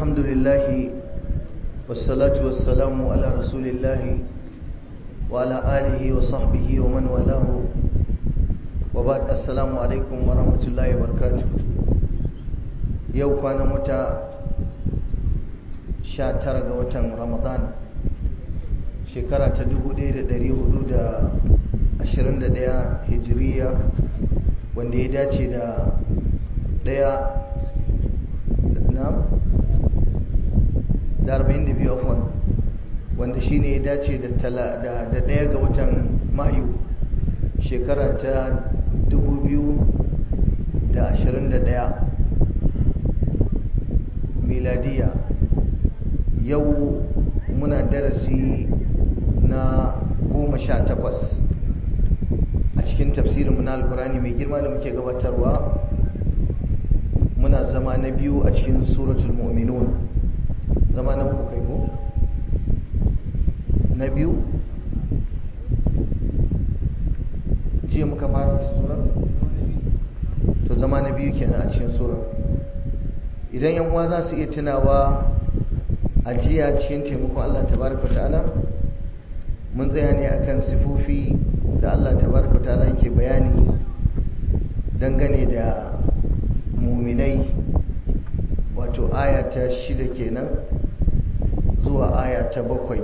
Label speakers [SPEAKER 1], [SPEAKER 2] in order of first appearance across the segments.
[SPEAKER 1] الحمد لله والصلاة والسلام على رسول الله وعلى آله وصحبه ومن والاه وبعد السلام عليكم ورحمة الله وبركاته يو كان متى شاتر وتن رمضان shekara ta 1421 hijiriya wanda ya dace da daya na da arba'in da biyu afon wanda shi ne ya dace da daya ga watan mayu shekara ta 2021 miladiya yau muna darasi na goma sha takwas a cikin tafsirin na alkurani mai girma da muke gabatarwa muna zama na biyu a cikin suratul mu'minun zama na uku kai ko na biyu jiya muka fara surar to zama na biyu kenan a cikin surar idan yan uwa za su iya tunawa a jiya cikin taimakon Allah tabaraka ta'ala mun tsaya ne akan sifofi da Allah tabaraka ta'ala yake bayani dangane da muminai wato aya ta shida kenan zuwa aya ta bakwai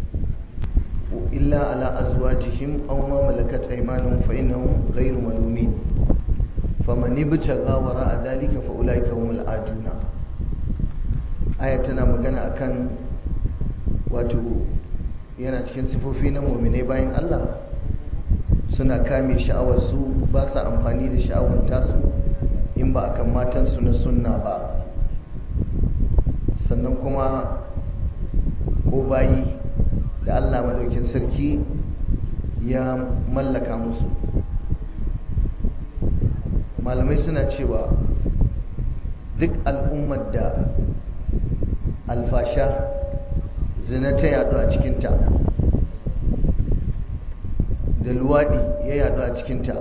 [SPEAKER 1] illa ala azwajihim aw ma malakat aymanuhum fa innahum ghayru malumin faman ibtagha wara'a dhalika fa ulaika humul aduna aya tana magana akan wato yana cikin sifofi na muminai bayan Allah suna kame sha'awarsu ba sa amfani da sha'awar tasu in ba akan matansu na sunna ba sannan kuma ko bayi da Allah madaukin sarki ya mallaka musu malamai suna cewa duk al'ummar da alfasha zina ta yadu a cikinta da luwadi ya yadu a cikinta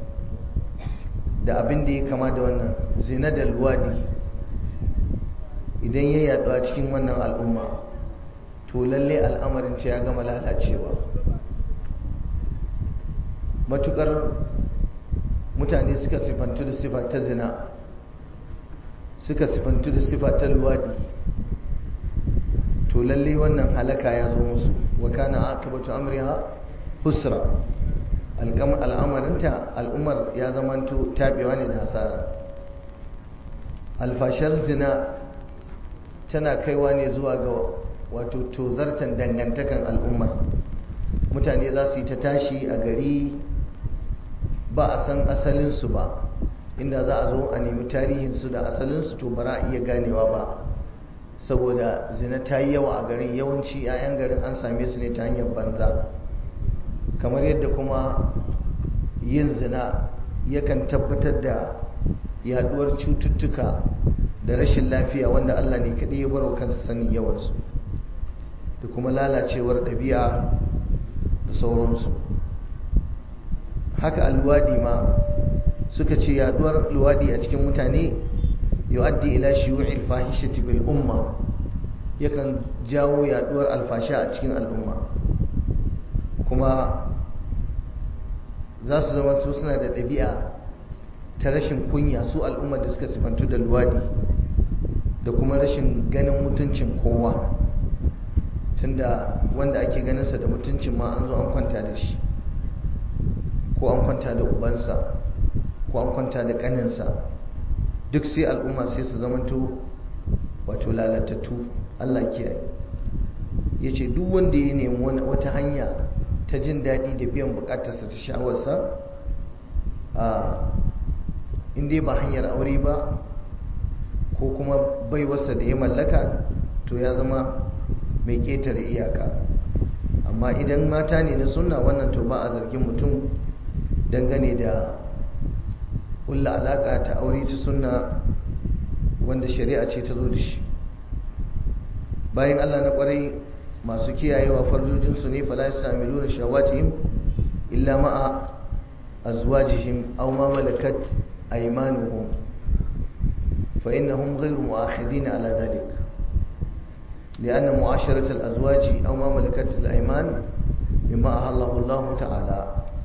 [SPEAKER 1] da abin da ya kama da wannan zina da luwadi idan ya yadu a cikin wannan al'umma to lalle al'amarin ta ya gama lalacewa matukar mutane suka sifantu da sifa ta zina suka sifantu da sifa ta luwadi to lalle wannan halaka ya zo musu wa kana akibatu amriha husra al'amarinta al'ummar ya zamanto tabewa ne da hasara alfashar zina tana kaiwa ne zuwa ga wato tozartan dangantakan al'ummar mutane za su yi ta tashi a gari ba a san asalinsu ba inda za a zo a nemi tarihinsu da asalinsu to ba a iya ganewa ba saboda zina ta yi yawa a garin yawanci 'ya'yan garin an same su ne ta hanyar banza kamar yadda kuma yin zina yakan tabbatar da yaduwar cututtuka da rashin lafiya wanda Allah ne kaɗai ya baro kansa sanin yawansu da kuma lalacewar ɗabi'a da sauransu haka alwadi ma suka ce yaduwar luwadi a cikin mutane yu'addi ila shuyu'il fahishati bil umma yakan jawo yaduwar alfasha a cikin al'umma kuma za su zama su suna da ɗabi'a ta rashin kunya su al'ummar da suka sifantu da luwadi da kuma rashin ganin mutuncin kowa tunda wanda ake ganinsa da mutuncin ma an zo an kwanta da shi ko an kwanta da ubansa ko an kwanta da ƙaninsa duk sai al'umma sai su zamanto wato lalatattu Allah kiyaye ya ce duk wanda ya nemi wata hanya ta jin daɗi da biyan buƙatarsa ta sha'awarsa a inda ba hanyar aure ba ko kuma baiwarsa da ya mallaka to ya zama mai ƙetare iyaka amma idan mata ne na sunna wannan to ba a zargin mutum dangane da kulla alaƙa ta aure ta sunna wanda shari'a ce ta zo da shi bayan allah na ƙwarai masu kiyayewa farjojinsu ne fala ya sami nuna shawatihim illa ma'a azwajihim aw ma malakat aymanuhum fa innahum ghayru mu'akhidin ala dhalik لأن معاشرة الأزواج أو ما ملكت الأيمان مما أهله الله تعالى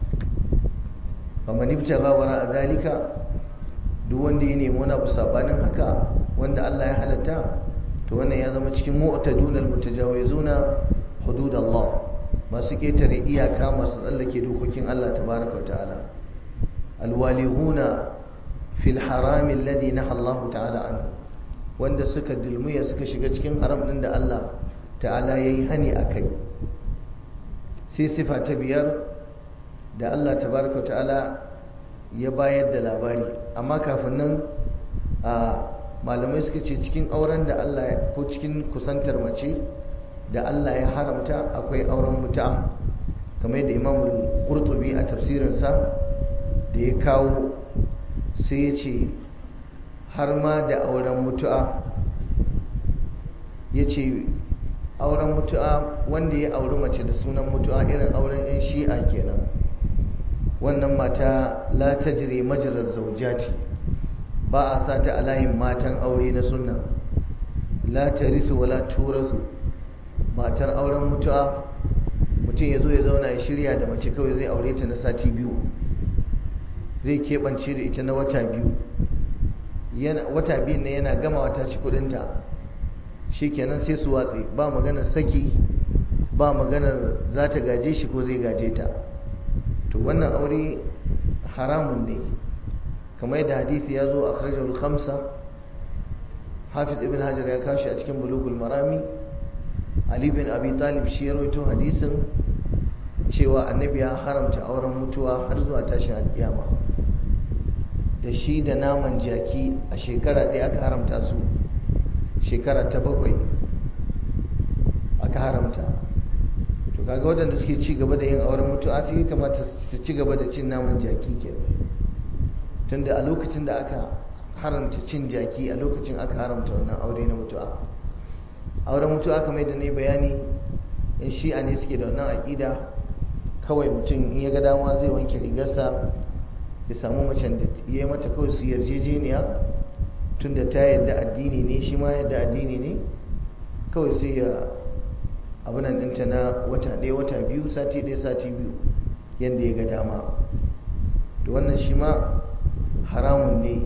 [SPEAKER 1] فمن ابتغى وراء ذلك duk wanda ya nemi wani abu sabanin haka wanda Allah ya halatta to wannan ya zama cikin mu'tadun almutajawizuna hudud Allah masu ketare iyaka masu tsallake dokokin Allah tabaraka ta'ala alwalihuna fil haram alladhi naha Allah ta'ala anhu wanda suka dulmuya suka shiga cikin haram din da Allah ta'ala yayi hani akai sai sifa ta biyar da Allah tabaraka ta'ala ya bayar da labari amma kafin nan a malamai suka ce cikin auren da Allah ko cikin kusantar mace da Allah ya haramta akwai auren mutu'a kamar yadda Imam Qurtubi a tafsirinsa da ya kawo sai ya ce har ma da auren mutu'a ya ce auren mutu'a wanda ya auri mace da sunan mutu'a irin auren 'yan shi'a kenan wannan mata la tajri majrar zaujati ba a sata a layin matan aure na sunna la tarisu wala turasu matar auren mutu'a mutum ya zo ya zauna ya shirya da mace kawai zai aure ta na sati biyu zai keɓance da ita na wata biyu wata biyun ne yana gama wata ci kudinta shi kenan sai su watsi ba maganar saki ba maganar za ta gaje shi ko zai gaje ta to wannan aure haramun ne kamar yadda hadisi ya zo a kharjar khamsa hafiz ibn hajar ya kashi a cikin bulugul marami ali bin abi talib shi ya rawaito hadisin cewa annabi ya haramta auren mutuwa har zuwa tashin alkiyama da shi da naman jaki a shekara ɗaya aka haramta su shekara ta bakwai aka haramta to kaga waɗanda suke ci gaba da yin auren mutuwa sai kamata su ci gaba da cin naman jaki ke tunda a lokacin da aka haramta cin jaki a lokacin aka haramta wannan aure na mutuwa auren mutuwa kamar da ne bayani in shi'a ne suke da wannan aƙida kawai mutum in ya ga dama zai wanke rigarsa ya samu macen da ya yi mata kawai su yarjejeniya tunda ta yadda addini ne shi ma yadda addini ne kawai sai ya abinan ɗinta na wata ɗaya wata biyu sati ɗaya sati biyu yadda ya ga dama da wannan shi ma haramun ne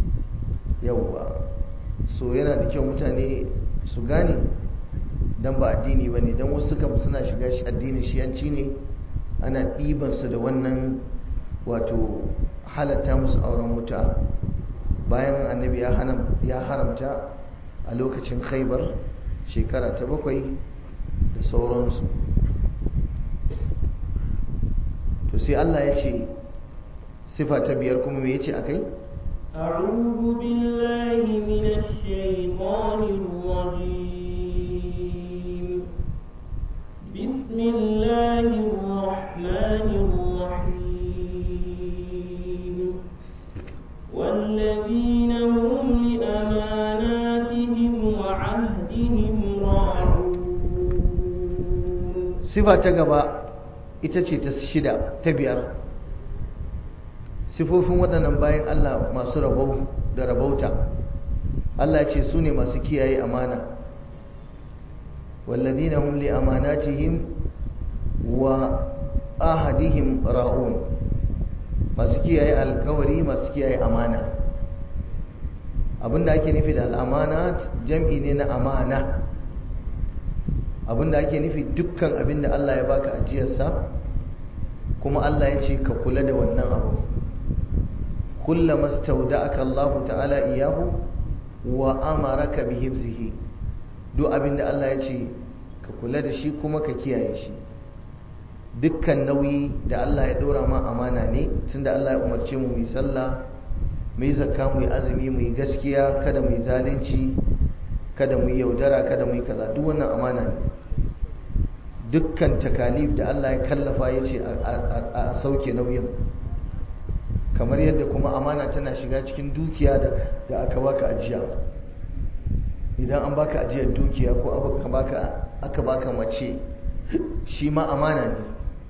[SPEAKER 1] yauwa so yana da kyau mutane su gane don ba addini ba ne don wasu kam suna shiga shi addinin shiyanci ne ana ɗibansu da wannan wato halatta musu auren mutu'a bayan annabi ya haramta a lokacin khaibar shekara ta bakwai da sauransu to sai Allah ya ce sifa ta biyar kuma me yace akai
[SPEAKER 2] أعوذ بالله من الشيطان الرجيم بسم الله الرحمن الرحيم والذين هم لأماناتهم وعهدهم راعون
[SPEAKER 1] sifa ta gaba ita ce ta shida ta biyar sifofin waɗannan bayan Allah masu rabau da rabauta Allah ce su ne masu kiyaye amana walladina hum li amanatihim wa ahadihim ra'un masu kiyaye alkawari masu kiyaye amana abinda ake nufi da al'amanat jam'i ne na amana abinda ake nufi dukkan abinda Allah ya baka ajiyarsa kuma Allah ya ce ka kula da wannan abu kullama stauda'aka Allah ta'ala iyahu wa amaraka bi hifzihi duk abinda Allah ya ce ka kula da shi kuma ka kiyaye shi dukkan nauyi da Allah ya dora ma amana ne tunda Allah ya umarce mu mu sallah mu yi zakka mu yi azumi mu yi gaskiya kada mu yi zalunci kada mu yi yaudara kada mu yi kaza duk wannan amana ne dukkan takalif da Allah ya kallafa ya ce a sauke nauyin kamar yadda kuma amana tana shiga cikin dukiya da aka baka ajiya idan an baka ajiyar dukiya ko aka baka mace shi ma amana ne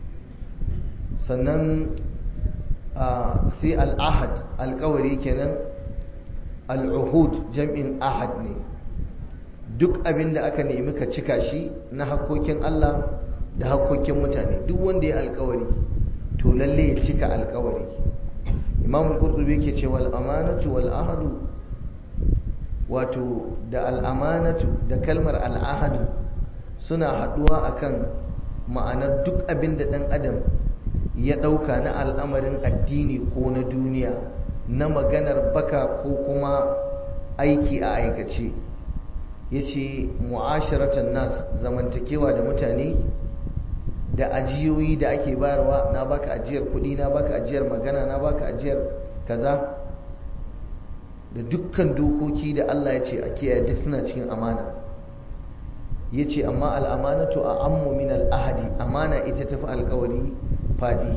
[SPEAKER 1] sannan sai al'ahad alkawari kenan al'uhud jam'in ahad ne duk abin da aka nemi ka cika shi na hakkokin Allah da hakkokin mutane duk wanda ya alkawari to lalle ya cika alkawari imam al-qurtubi yake cewa al-amanatu wal ahadu wato da al-amanatu da kalmar al-ahadu suna haduwa akan ma'anar duk abin da dan adam ya dauka na al'amarin addini ko na duniya na maganar baka ko kuma aiki a aikace yace mu'asharatan nas zamantakewa da mutane da ajiyoyi da ake bayarwa na baka ajiyar kuɗi na baka ajiyar magana na baka ajiyar kaza da dukkan dokoki da Allah ya ce a kiyaye duk suna cikin amana ya ce amma al'amanatu a ammu min al'ahadi amana ita tafi alkawari fadi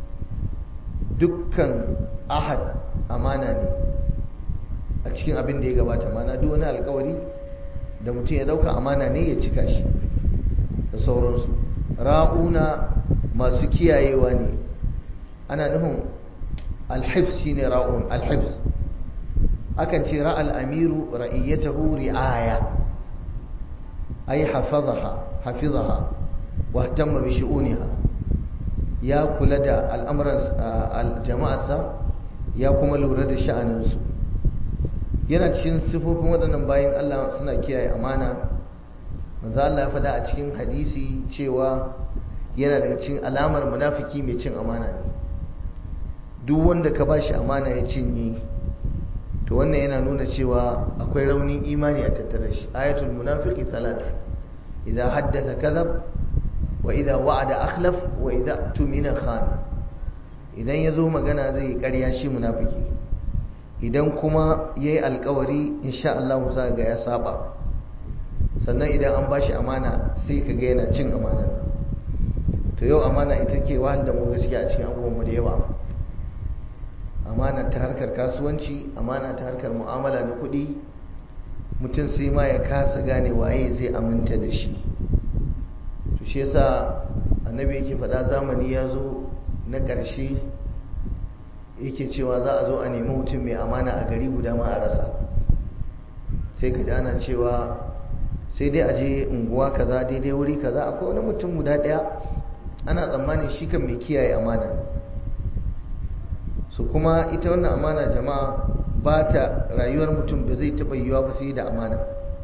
[SPEAKER 1] dukkan ahad amana ne a cikin abin da ya gabata mana duk wani alkawari da mutum ya dauka amana ne ya cika shi da sauransu ra'una masu kiyayewa ne ana nufin alhifs shine ra'un alhifs akan ce ra'al amiru ra'iyyatahu ri'aya ay hafazaha hafizaha wa ihtamma bi shu'uniha ya kula da al'amuran jama'arsa ya kuma lura da sha'aninsu yana cikin sifofin waɗannan bayan Allah suna kiyaye amana manzo Allah ya faɗa a cikin hadisi cewa yana daga cikin alamar munafiki mai cin amana ne duk wanda ka bashi amana ya cinye to wannan yana nuna cewa akwai raunin imani a tattare shi ayatul munafiqi thalath idza haddatha kadhab wa idza wa'ada akhlaf wa idza tumina khan idan yazo magana zai yi ƙarya shi munafiki idan kuma yayi alƙawari insha Allah za ga ya saba sannan idan an bashi amana sai ka ga yana cin amana to yau amana ita ke wahal da mu gaskiya a cikin abubuwan da yawa amana ta harkar kasuwanci amana ta harkar mu'amala na kuɗi mutum sai ma ya kasa gane waye zai aminta da shi to shi yasa annabi yake faɗa zamani ya zo na ƙarshe yake cewa za a zo a nemi mutum mai amana a gari guda ma a rasa sai ka ji ana cewa sai dai a je unguwa kaza daidai wuri kaza akwai wani mutum guda ɗaya ana tsammanin shi kan mai kiyaye amana su kuma ita wannan amana jama'a ba ta rayuwar mutum ba zai taɓa yiwuwa ba sai da amana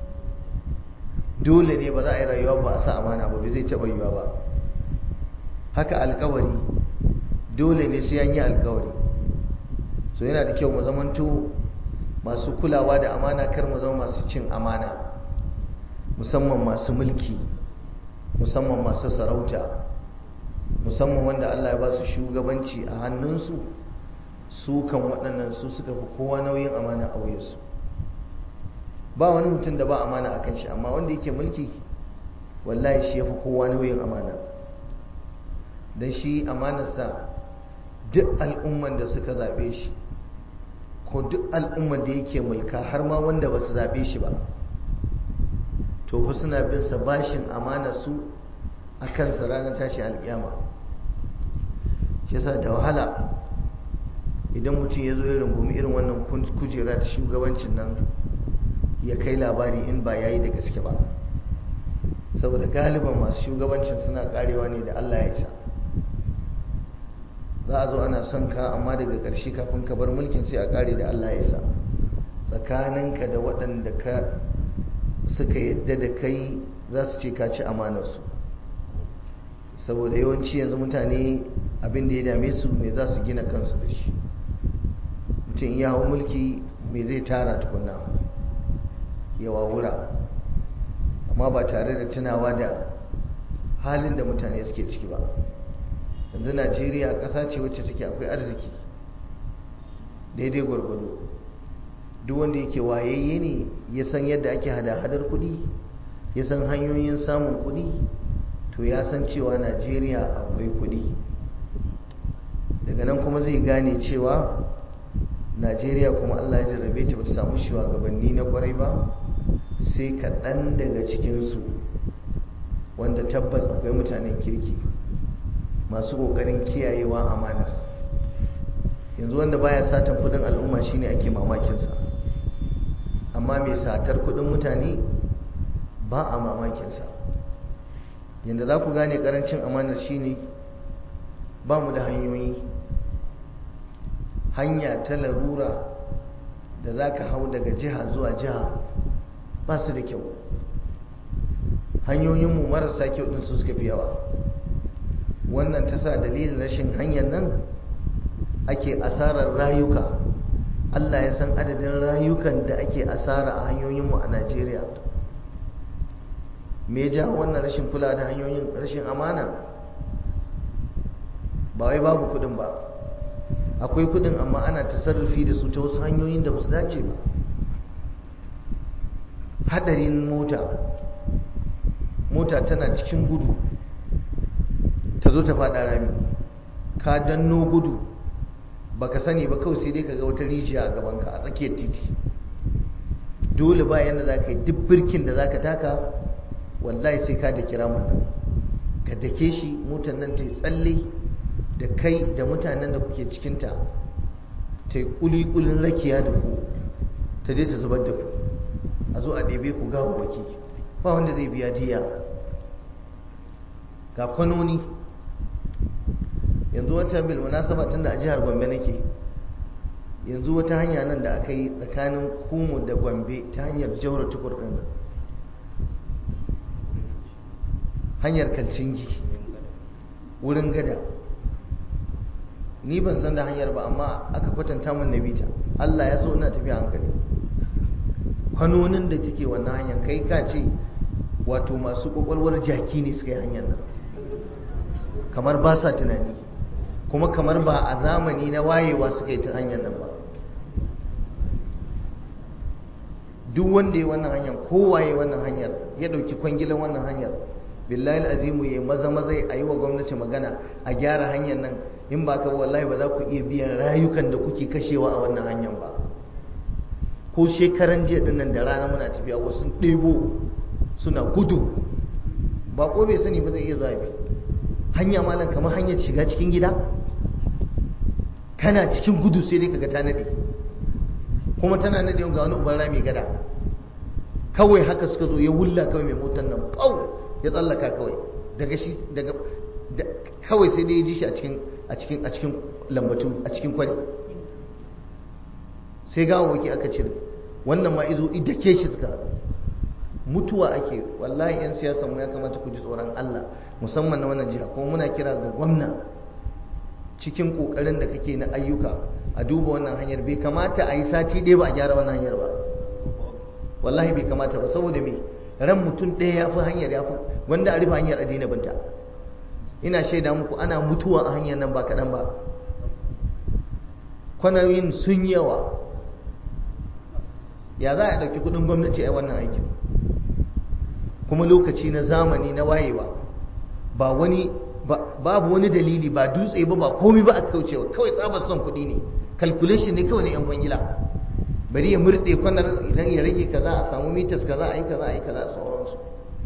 [SPEAKER 1] dole ne ba za a yi rayuwa ba a sa amana ba ba zai taɓa yiwuwa ba haka alkawari dole ne sai an yi alkawari so yana da kyau mu zamanto masu kulawa da amana kar mu zama masu cin amana musamman masu mulki musamman masu sarauta musamman wanda Allah ya ba su shugabanci a hannunsu su kan waɗannan su suka fi kowa nauyin amana a wuyarsu ba wani mutum da ba amana a kan shi amma wanda yake mulki wallahi shi ya fi kowa nauyin amana don shi amanarsa duk al'umman da suka zaɓe shi ko duk al'umman da yake mulka har ma wanda ba su zaɓe shi ba to fa suna bin sa bashin amana su a kansa ranar tashi alƙiyama shi yasa da wahala idan mutum ya zo ya rungumi irin wannan kujera ta shugabancin nan ya kai labari in ba yayi da gaske ba saboda galiban masu shugabancin suna karewa ne da Allah ya isa za a zo ana son ka amma daga ƙarshe kafin ka bar mulkin sai a kare da Allah ya isa tsakaninka da waɗanda ka suka yadda da kai za su ce ka ci amanarsu saboda yawanci yanzu mutane abin da ya dame su me za su gina kansu da shi mutum ya hau mulki me zai tara tukuna yawa wura amma ba tare da tunawa da halin da mutane suke ciki ba yanzu najeriya ƙasa ce wacce take akwai arziki daidai gwargwado duk wanda yake wayayye ne ya san yadda ake hada-hadar kuɗi ya san hanyoyin samun kuɗi to ya san cewa najeriya akwai kuɗi daga nan kuma zai gane cewa najeriya kuma allah ya jarrabe ta bata samu shugabanni na kwarai ba sai kaɗan daga cikinsu wanda tabbas akwai mutanen kirki masu ƙoƙarin kiyayewa amanar yanzu wanda baya satan kudin al'umma shine ake mamakinsa amma mai satar kudin mutane ba a mamakinsa yadda za ku gane karancin amanar shine ba mu da hanyoyi hanya ta larura da za ka hau daga jiha zuwa jiha ba su da kyau hanyoyinmu marasa kyau ɗin su suka fi yawa wannan ta sa dalilin rashin hanyar nan ake asarar rayuka Allah ya san adadin rayukan da ake asara a hanyoyinmu a Najeriya me ja wannan rashin kula da hanyoyin rashin amana ba wai babu kudin ba akwai kudin amma ana tasarrufi da su ta wasu hanyoyin da ba su dace ba hadarin mota mota tana cikin gudu ta zo ta fada rami ka danno gudu baka sani ba kawai sai dai ka ga wata rijiya a gabanka a tsakiyar titi dole ba yadda za ka yi duk birkin da za ka taka wallahi sai ka da kira nan ka dake shi motar nan ta yi tsalle da kai da mutanen da kuke cikinta ta yi kulikulin rakiya da ku ta je ta zubar da ku a zo a ɗebe ku gawo waki ba wanda zai biya diya ga kwanoni yanzu wata bil munasaba tun da a jihar gombe nake yanzu wata hanya nan da aka yi tsakanin kumu da gombe ta hanyar jaura tukur ɗin nan hanyar kalcingi wurin gada ni ban san da hanyar ba amma aka kwatanta min na bita Allah ya so ina tafiya hankali kwanonin da take wannan hanyar kai ka ce wato masu kwakwalwar jaki ne suka yi hanyar nan kamar ba sa tunani kuma kamar ba a zamani na wayewa suka yi ta hanyar nan ba duk wanda ya wannan hanyar kowaye wannan hanyar ya ɗauki kwangilan wannan hanyar billahi azimu ya maza maza a yi wa gwamnati magana a gyara hanyar nan in ba ka wallahi ba za ku iya biyan rayukan da kuke kashewa a wannan hanyar ba ko shekaran jiya din nan da rana muna tafiya wasu ɗebo suna gudu ba ko bai sani ba zai iya zuwa bi hanya malam kamar hanyar shiga cikin gida kana cikin gudu sai dai kaga ta nade kuma tana nade ga wani uban rami gada kawai haka suka zo ya wulla kawai mai motar nan pau ya tsallaka kawai daga shi daga kawai sai dai ya ji shi a cikin a cikin a cikin lambatu a cikin kwari sai gawawaki aka cire wannan ma izo idake shi suka mutuwa ake wallahi yan siyasan mu ya kamata ku ji tsoron Allah musamman na wannan jiha kuma muna kira ga gwamna cikin kokarin da kake na ayyuka a duba wannan hanyar bai kamata a yi sati ɗaya ba a gyara wannan hanyar ba wallahi bai kamata ba saboda me ran mutum ɗaya ya fi hanyar ya fi wanda a rufe hanyar adina binta ina shaida muku ana mutuwa a hanyar nan ba kaɗan ba kwanayin sun yawa ya za a ɗauki kuɗin gwamnati a wannan aikin kuma lokaci na zamani na wayewa ba wani babu wani dalili ba dutse ba ba komai ba a kaucewa kawai tsabar son kuɗi ne calculation ne kawai na yan kwangila bari ya murɗe kwanar idan ya rage kaza a samu mitas kaza a yi kaza a yi kaza a sauransu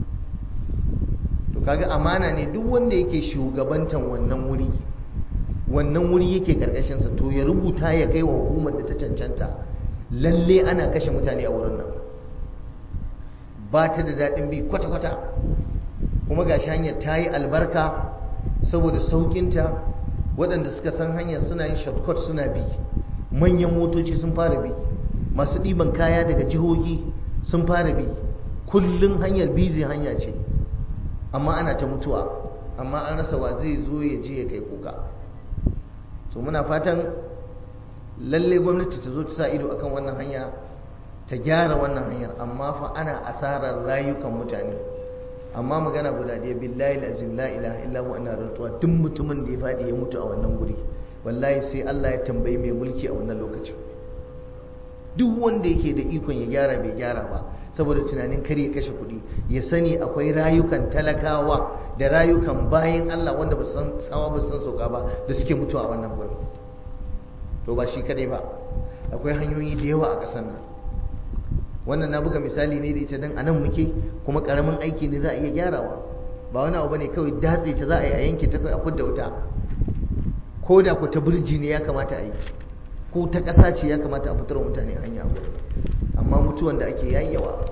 [SPEAKER 1] to kaga amana ne duk wanda yake shugabantan wannan wuri wannan wuri yake karkashinsa to ya rubuta ya kai wa hukumar da ta cancanta lalle ana kashe mutane a wurin nan ba ta da daɗin bi kwata-kwata kuma ga hanyar ta yi albarka saboda sauƙinta waɗanda suka san hanyar suna yin shortcut suna bi manyan motoci sun fara bi masu ɗiban kaya daga jihohi sun fara bi kullum hanyar bizi hanya ce amma ana ta mutuwa amma an rasa wa zai zo ya je ya kai kuka to muna fatan lalle gwamnati ta zo ta sa ido akan wannan hanya ta gyara wannan hanyar amma fa ana asarar rayukan mutane amma magana guda ɗaya billahi azim la ilaha illa hu ana rantsuwa duk mutumin da ya faɗi ya mutu a wannan guri wallahi sai Allah ya tambayi mai mulki a wannan lokacin duk wanda yake da ikon ya gyara bai gyara ba saboda tunanin kar ya kashe kuɗi ya sani akwai rayukan talakawa da rayukan bayan Allah wanda ba san tsawa ba san sauka ba da suke mutuwa a wannan gurin to ba shi kadai ba akwai hanyoyi da yawa a ƙasar nan wannan na buga misali ne da ita dan anan muke kuma karamin aiki ne za a iya gyarawa ba wani abu bane kawai datse ta za a yi a yanke ta a fudda wuta ko da ku ta burji ne ya kamata a yi ko ta ƙasa ce ya kamata a fitar wa mutane hanya amma mutuwan da ake yayyawa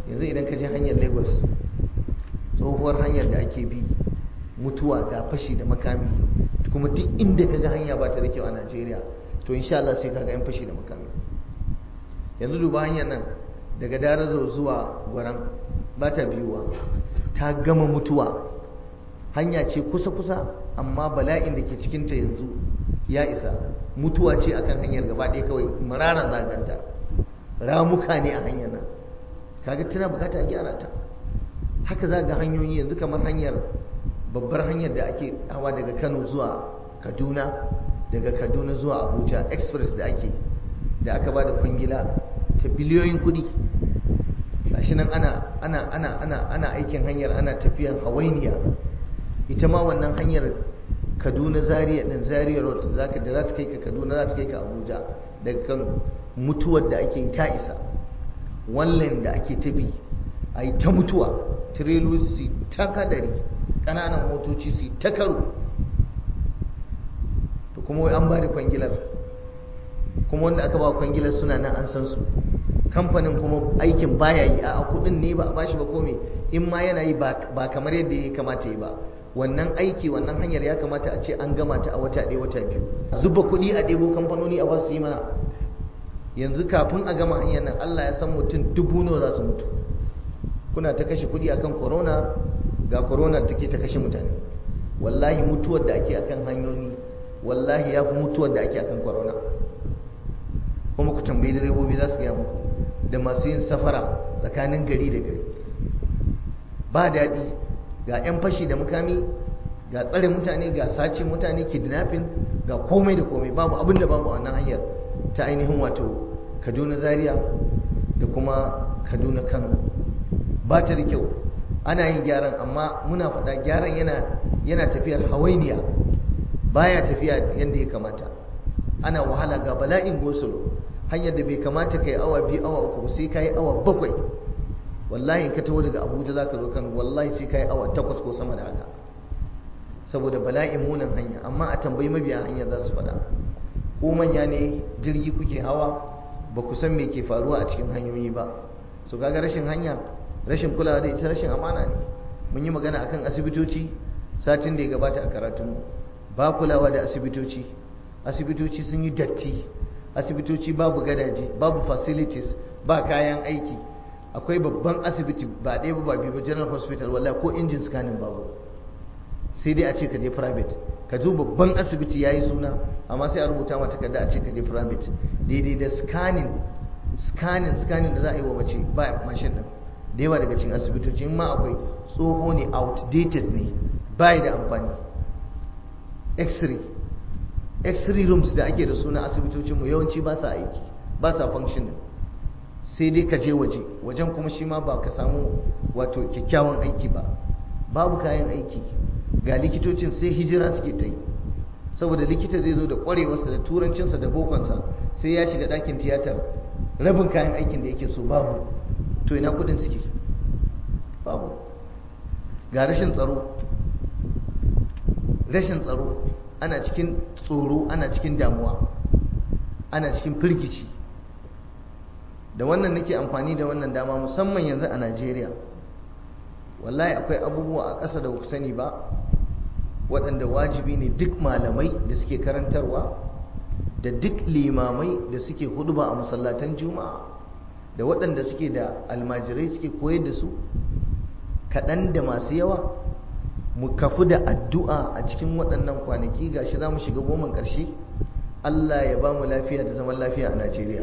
[SPEAKER 1] yanzu idan ka je hanyar lagos tsohuwar hanyar da ake bi mutuwa ga fashi da makami kuma duk inda ka ga hanya ba ta da kyau a najeriya to insha Allah sai ka ga yan fashi da makami yanzu duba hanyar nan daga darazo zuwa gwaran ba ta biyuwa ta gama mutuwa hanya ce kusa-kusa amma bala'in da ke cikinta yanzu ya isa mutuwa ce akan hanyar gaba ɗaya kawai mararan zaganta ramuka ne a hanyar nan kaga tana bukata a gyara ta haka za ga hanyoyi yanzu kamar hanyar babbar hanyar da ake hawa daga kano zuwa kaduna daga kaduna zuwa abuja express da ake da aka ba da kwangila ta biliyoyin kudi gashi nan ana ana ana ana ana aikin hanyar ana tafiyan hawainiya ita ma wannan hanyar kaduna zaria din zaria road zaka da za ta kai ka kaduna za ta kai ka abuja daga kano mutuwar da ake ta isa wallen da ake ta bi a yi ta mutuwa tirelu su ta kadari ƙananan motoci su ta karo to kuma wai an ba da kwangilar kuma wanda aka ba kwangilar suna nan an san su kamfanin kuma aikin baya yi a kudin ne ba a bashi ba kome in ma yana yi ba kamar yadda ya kamata yi ba wannan aiki wannan hanyar ya kamata a ce an gama ta a wata ɗaya wata biyu zuba kuɗi a ɗebo kamfanoni a ba su yi mana yanzu kafin a gama hanyar nan Allah ya san mutum dubu nawa za su mutu kuna ta kashe kuɗi akan corona ga corona take ta kashe mutane wallahi mutuwar da ake akan hanyoyi wallahi ya fi mutuwar da ake akan corona kuma ku tambayi direbobi za su gaya muku da masu yin safara tsakanin gari da gari ba daɗi ga 'yan fashi da mukami ga tsare mutane ga sace mutane kidnapping ga komai da komai babu abin da babu wannan hanyar ta ainihin wato kaduna zaria da kuma kaduna kano ba ta da kyau ana yin gyaran amma muna faɗa gyaran yana yana tafiyar hawainiya baya tafiya yadda ya kamata ana wahala ga bala'in gosulo hanyar da bai kamata ka yi awa biyu awa uku sai ka yi awa bakwai wallahi in ka taho daga abuja za ka zo kan wallahi sai ka yi awa takwas ko sama da haka saboda bala'in munin hanya amma a tambayi mabiya hanya za su faɗa ko manya ne jirgi kuke hawa ba ku san me ke faruwa a cikin hanyoyi ba so kaga rashin hanya rashin kulawa da ita rashin amana ne mun yi magana akan asibitoci satin da ya gabata a karatunmu ba kulawa da asibitoci asibitoci sun yi datti asibitoci babu gadaje babu facilities ba kayan aiki akwai babban asibiti ba ɗaya ba biyu ba general hospital wallahi ko injin scanning babu sai dai a ce ka je private ka zo babban asibiti ya yi suna amma sai a rubuta mata kada a ce ka je private daidai da scanning scanning scanning da za a yi wa mace ba mashin din da yawa daga cikin asibitoci in ma akwai tsoho ne outdated ne bai da amfani x-ray x-ray rooms da ake da suna asibitocinmu yawanci ba sa aiki ba sa functioning sai dai ka je waje wajen kuma shi ma ba ka samu wato kyakkyawan aiki ba babu kayan aiki ga likitocin sai hijira suke ta yi saboda likita zai zo da kwarewarsa da turancinsa da bokonsa sai ya shiga ɗakin tiyatar rabin kayan aikin da yake so babu to ina kudin suke babu ga rashin tsaro rashin tsaro ana cikin tsoro ana cikin damuwa ana cikin firgici da wannan nake amfani da wannan dama musamman yanzu a najeriya wallahi akwai abubuwa a ƙasa da ku sani ba waɗanda wajibi ne duk malamai da suke karantarwa da duk limamai da suke huduba a masallatan juma'a da waɗanda suke da almajirai suke koyar da su kaɗan da masu yawa mu kafu da addu'a a cikin waɗannan kwanaki gashi za mu shiga goman ƙarshe Allah ya ba mu lafiya da zaman lafiya a Najeriya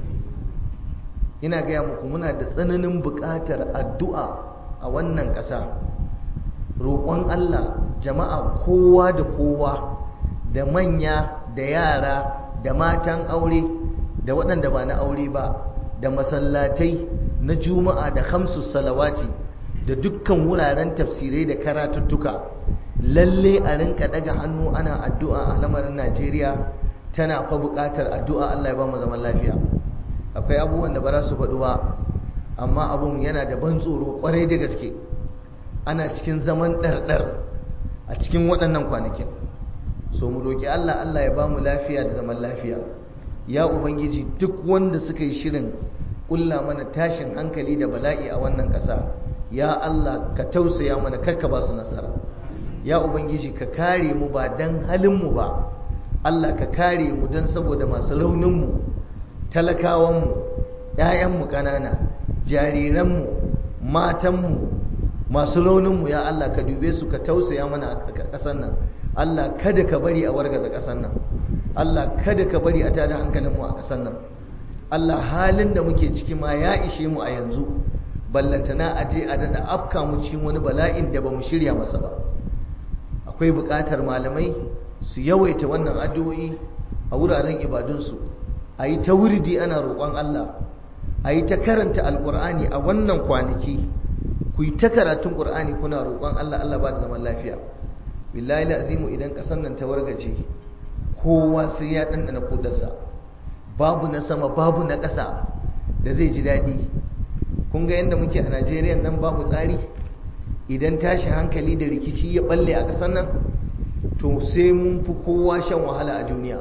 [SPEAKER 1] ina gaya muku muna da tsananin buƙatar addu'a a wannan ƙasa roƙon Allah jama'a kowa da kowa da manya da yara da matan aure da waɗanda ba na aure ba da masallatai na juma'a da hamsu salawati da dukkan wuraren tafsirai da karatuttuka lalle a rinka daga hannu ana addu'a a lamarin Najeriya tana fa buƙatar addu'a Allah ya ba mu zaman lafiya akwai abubuwan da ba za su faɗu ba amma abun yana da ban tsoro ƙwarai da gaske ana cikin zaman ɗarɗar a cikin waɗannan kwanakin so mu roƙi Allah Allah ya ba mu lafiya da zaman lafiya ya ubangiji duk wanda suka yi shirin kulla mana tashin hankali da bala'i a wannan ƙasa ya Allah ka tausaya mana karka ba su nasara ya ubangiji ka kare mu ba dan halin mu ba Allah ka kare mu dan saboda masu raunin mu talakawan mu ƴaƴan mu ƙanana jariran mu matan mu masu raunin mu ya Allah ka dube su ka tausaya mana a ƙasar nan Allah kada ka bari a wargaza ƙasar nan Allah kada ka bari a tada hankalin mu a ƙasar nan Allah halin da muke ciki ma ya ishe mu a yanzu ballantana a je a daɗa afka mu cikin wani bala'in da ba mu shirya masa ba akwai buƙatar malamai su yawaita wannan addu'o'i a wuraren ibadunsu a yi ta wurdi ana roƙon Allah a yi ta karanta alƙur'ani a wannan kwanaki ku yi ta karatun ƙur'ani kuna roƙon Allah Allah ba da zaman lafiya billahi azimu idan ƙasar nan ta wargaje kowa sai ya ɗanɗana kudarsa babu na sama babu na ƙasa da zai ji daɗi kun ga yadda muke a najeriya nan babu tsari idan tashi hankali da rikici ya balle a ƙasar nan to sai mun fi kowa shan wahala a duniya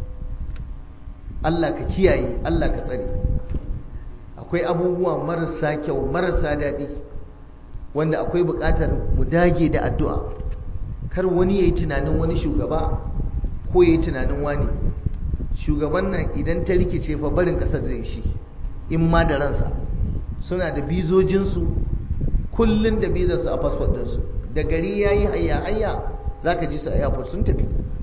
[SPEAKER 1] allah ka kiyaye allah ka tsare akwai abubuwa marasa kyau marasa daɗi wanda akwai buƙatar mu dage da addu'a kar wani ya yi tunanin wani shugaba ko ya yi tunanin wani shugaban nan idan ta rikice fa barin ƙasar zai shi in ma da ransa suna da bizojinsu kullum da bizarsu a fasfot ɗinsu da gari ya yi hayya hayya za ka ji su a airport sun tafi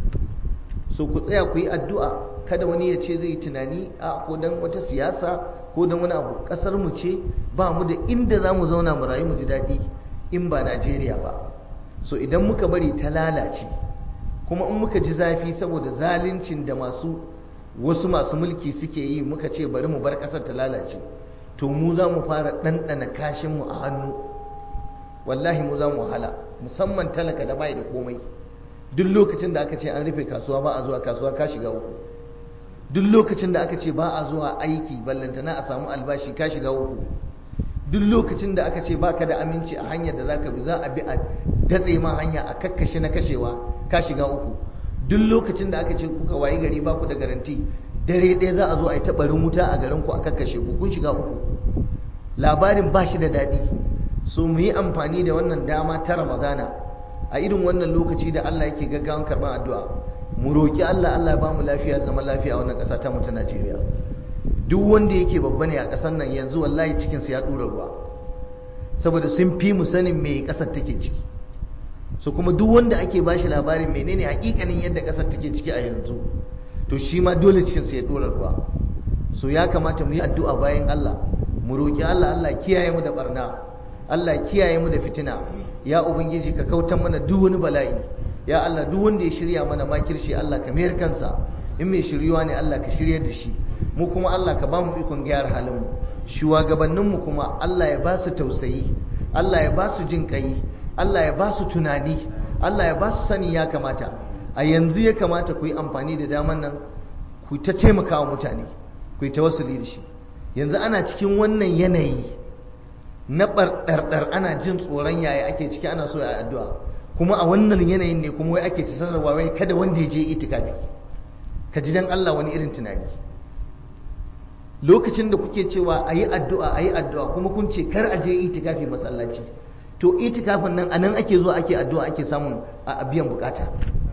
[SPEAKER 1] so ku tsaya ku yi addu'a kada wani ya ce zai yi tunani a ko don wata siyasa ko don wani abu ƙasar mu ce ba mu da inda za mu zauna mu rayu mu ji daɗi in ba najeriya ba so idan muka bari ta lalace kuma in muka ji zafi saboda zaluncin da masu wasu masu mulki suke yi muka ce bari mu bar ƙasar ta lalace to mu za mu fara ɗanɗana kashinmu a hannu wallahi mu za mu wahala musamman talaka da bai da komai duk lokacin da aka ce an rufe kasuwa ba a zuwa kasuwa ka shiga uku duk lokacin da aka ce ba a zuwa aiki ballantana a samu albashi ka shiga uku duk lokacin da aka ce ba ka da aminci a hanyar da za ka bi za a bi a datse ma hanya a kakkashe na kashewa ka shiga uku duk lokacin da aka ce kuka wayi gari ba ku da garanti dare ɗaya za a zo a yi taɓarin wuta a garin ku a kakkashe ku kun shiga uku labarin ba shi da daɗi so mu yi amfani da wannan dama ta ramadana a irin wannan lokaci da Allah yake gaggawan karɓar addu'a mu roƙi Allah Allah ya ba mu lafiya zaman lafiya a wannan ƙasa ta mu ta Najeriya duk wanda yake babba ne a ƙasar nan yanzu wallahi cikinsa ya ɗura ruwa saboda sun fi mu sanin me ƙasar take ciki so kuma duk wanda ake bashi labarin menene hakikanin yadda ƙasar take ciki a yanzu to shi ma dole cikinsa ya ɗora ruwa so ya kamata mu yi addu'a bayan Allah mu roƙi Allah Allah kiyaye mu da barna Allah kiyaye mu da fitina ya ubangiji ka kautar mana duk wani bala'i ya Allah duk wanda ya shirya mana makirshi Allah ka mayar kansa in mai shiryuwa ne Allah ka shiryar da shi mu kuma Allah ka ba mu ikon gyara halin mu shugabannin mu kuma Allah ya ba su tausayi Allah ya ba su jin kai Allah ya ba su tunani Allah ya ba su sani ya kamata a yanzu ya kamata ku yi amfani da daman nan ku ta taimaka wa mutane ku yi tawassuli da shi yanzu ana cikin wannan yanayi na ɓarɗarɗar ana jin tsoron yaya ake ciki ana so ya addu'a kuma a wannan yanayin ne kuma wai ake ta sanarwa wai kada wanda ya je itikafi ka ji dan Allah wani irin tunani lokacin da kuke cewa a yi addu'a a yi addu'a kuma kun ce kar a je itikafi masallaci to itikafin nan anan ake zuwa ake addu'a ake samun a biyan bukata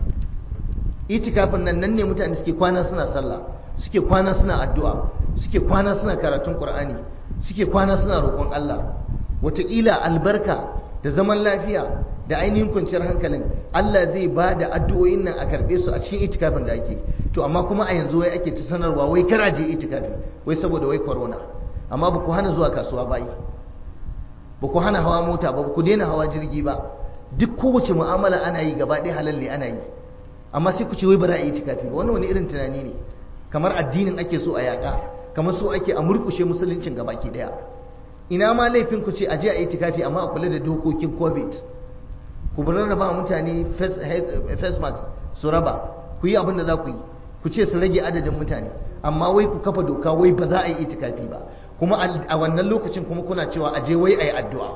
[SPEAKER 1] itikafin nan nan ne mutane suke kwana suna sallah suke kwana suna addu'a suke kwana suna karatun qur'ani suke kwana suna roƙon Allah wataƙila albarka da zaman lafiya da ainihin kwanciyar hankalin Allah zai ba da addu'o'in nan a karɓe su a cikin itikafin da ake to amma kuma a yanzu wai ake ta sanarwa wai kar a je itikafi wai saboda wai corona amma ba ku hana zuwa kasuwa bayi ba ku hana hawa mota ba ku daina hawa jirgi ba duk kowace mu'amala ana yi gaba ɗaya halal ne ana yi amma sai ku ce wai ba za a yi itikafi ba wannan wani irin tunani ne kamar addinin ake so a yaƙa kamar so ake a murƙushe musuluncin gabaki ɗaya ina ma laifin ku ce a je a yi itikafi amma a kula da dokokin covid ku bar raba mutane face mask su raba ku yi abin da za ku yi ku ce su rage adadin mutane amma wai ku kafa doka wai ba za a yi itikafi ba kuma a wannan lokacin kuma kuna cewa a je wai a yi addu'a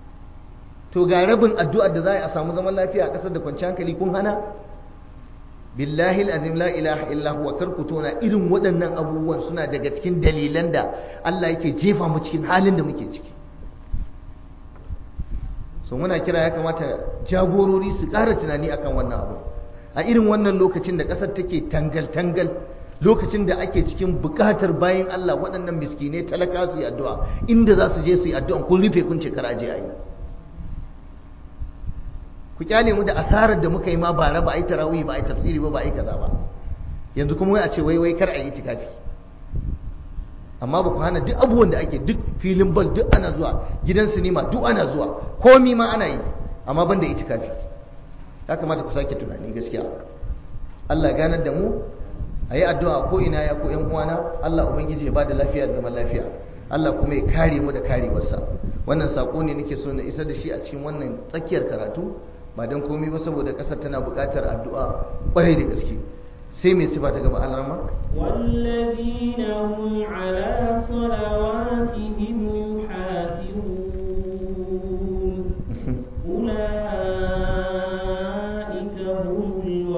[SPEAKER 1] to ga rabin addu'ar da za a samu zaman lafiya a ƙasar da kwanci hankali kun hana billahi alazim la ilaha illa huwa karku tona irin waɗannan abubuwan suna daga cikin dalilan da Allah yake jefa mu cikin halin da muke ciki so muna kira ya kamata jagorori su ƙara tunani akan wannan abu a irin wannan lokacin da ƙasar take tangal-tangal lokacin da ake cikin buƙatar bayan Allah waɗannan miskinai talaka su yi addu'a inda za su je su yi addu'an kun rufe kun ce kara je a yi ku kyale mu da asarar da muka yi ma bara ba a yi tarawih ba a yi tafsiri ba ba a yi kaza ba yanzu kuma wai a ce wai wai kar a yi itikafi amma ba ku hana duk abubuwan da ake duk filin bal duk ana zuwa gidan sinima duk ana zuwa komi ma ana yi amma ban da itikafi ya kamata ku sake tunani gaskiya Allah ganar da mu a yi addu'a ko ina ya ko ‘yan uwana Allah Ubangiji ya ba da lafiya da zaman lafiya Allah kuma ya kare mu da karewarsa wannan saƙo ne nake so na isa da shi a cikin wannan tsakiyar karatu ba don komai ba saboda ƙasar tana buƙatar addu'a ƙwarai da gaske sai mai sifa ta gaba alrama
[SPEAKER 2] والذين هم على صلواتهم يحافظون أولئك هم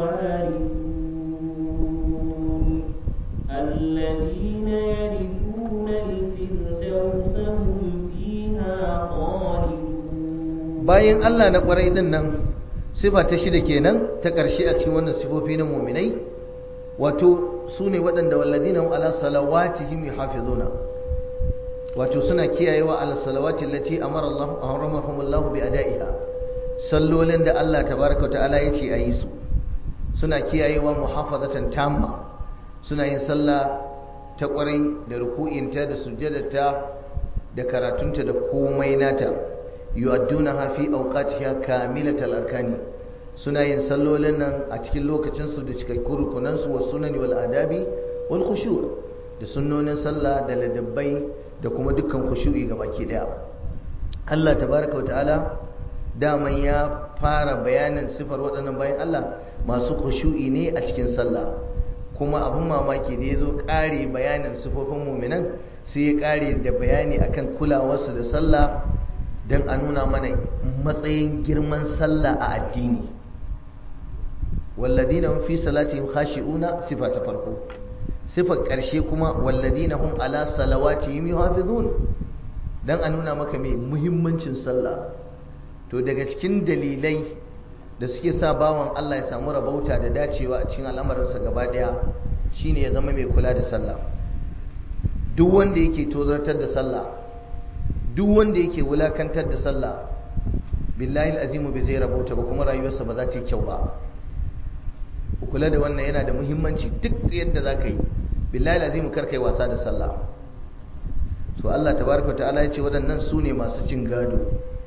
[SPEAKER 2] الوارثون الذين يرثون الفردوس هم فيها خالدون
[SPEAKER 1] bayan Allah na ƙwarai din nan sifa ta shida kenan ta ƙarshe a cikin wannan sifofi na muminai wato su ne waɗanda walladina hum ala salawatihim yuhafizuna wato suna kiyayewa ala salawati allati amara Allah haramahum Allah bi ada'iha sallolin da Allah tabaraka wa ta'ala yace a yi su suna kiyayewa muhafazatan tamma suna yin sallah ta ƙwarai da ruku'inta da sujjadarta da karatunta da komai nata yu'addunaha fi awqatiha kamilatal arkani suna yin sallolin nan a cikin lokacinsu da cikakkun rukunansu wa sunani wal adabi wal khushu' da sunnonin sallah da ladabbai da kuma dukkan khushu'i ga baki daya Allah tabaraka wa ta'ala daman ya fara bayanin sifar waɗannan bayan Allah masu khushu'i ne a cikin sallah kuma abin mamaki da ya zo ƙare bayanin sifofin muminan sai ya ƙare da bayani akan kulawarsu da sallah don a nuna mana matsayin girman sallah a addini walladina hum fi salatihim khashi'una sifa ta farko sifar ƙarshe kuma walladina hum ala salawatihim yuhafizun dan a nuna maka mai muhimmancin sallah to daga cikin dalilai da suke sa bawan Allah ya samu rabauta da dacewa a cikin al'amarinsa gaba daya shine ya zama mai kula da sallah duk wanda yake tozartar da sallah duk wanda yake wulakantar da sallah billahi azimu bai zai rabauta ba kuma rayuwarsa ba za ta yi kyau ba kula da wannan yana da muhimmanci duk yadda za ka yi billahi azimu kar kai wasa da sallah to Allah tabaraka ta'ala ya ce waɗannan su ne masu cin gado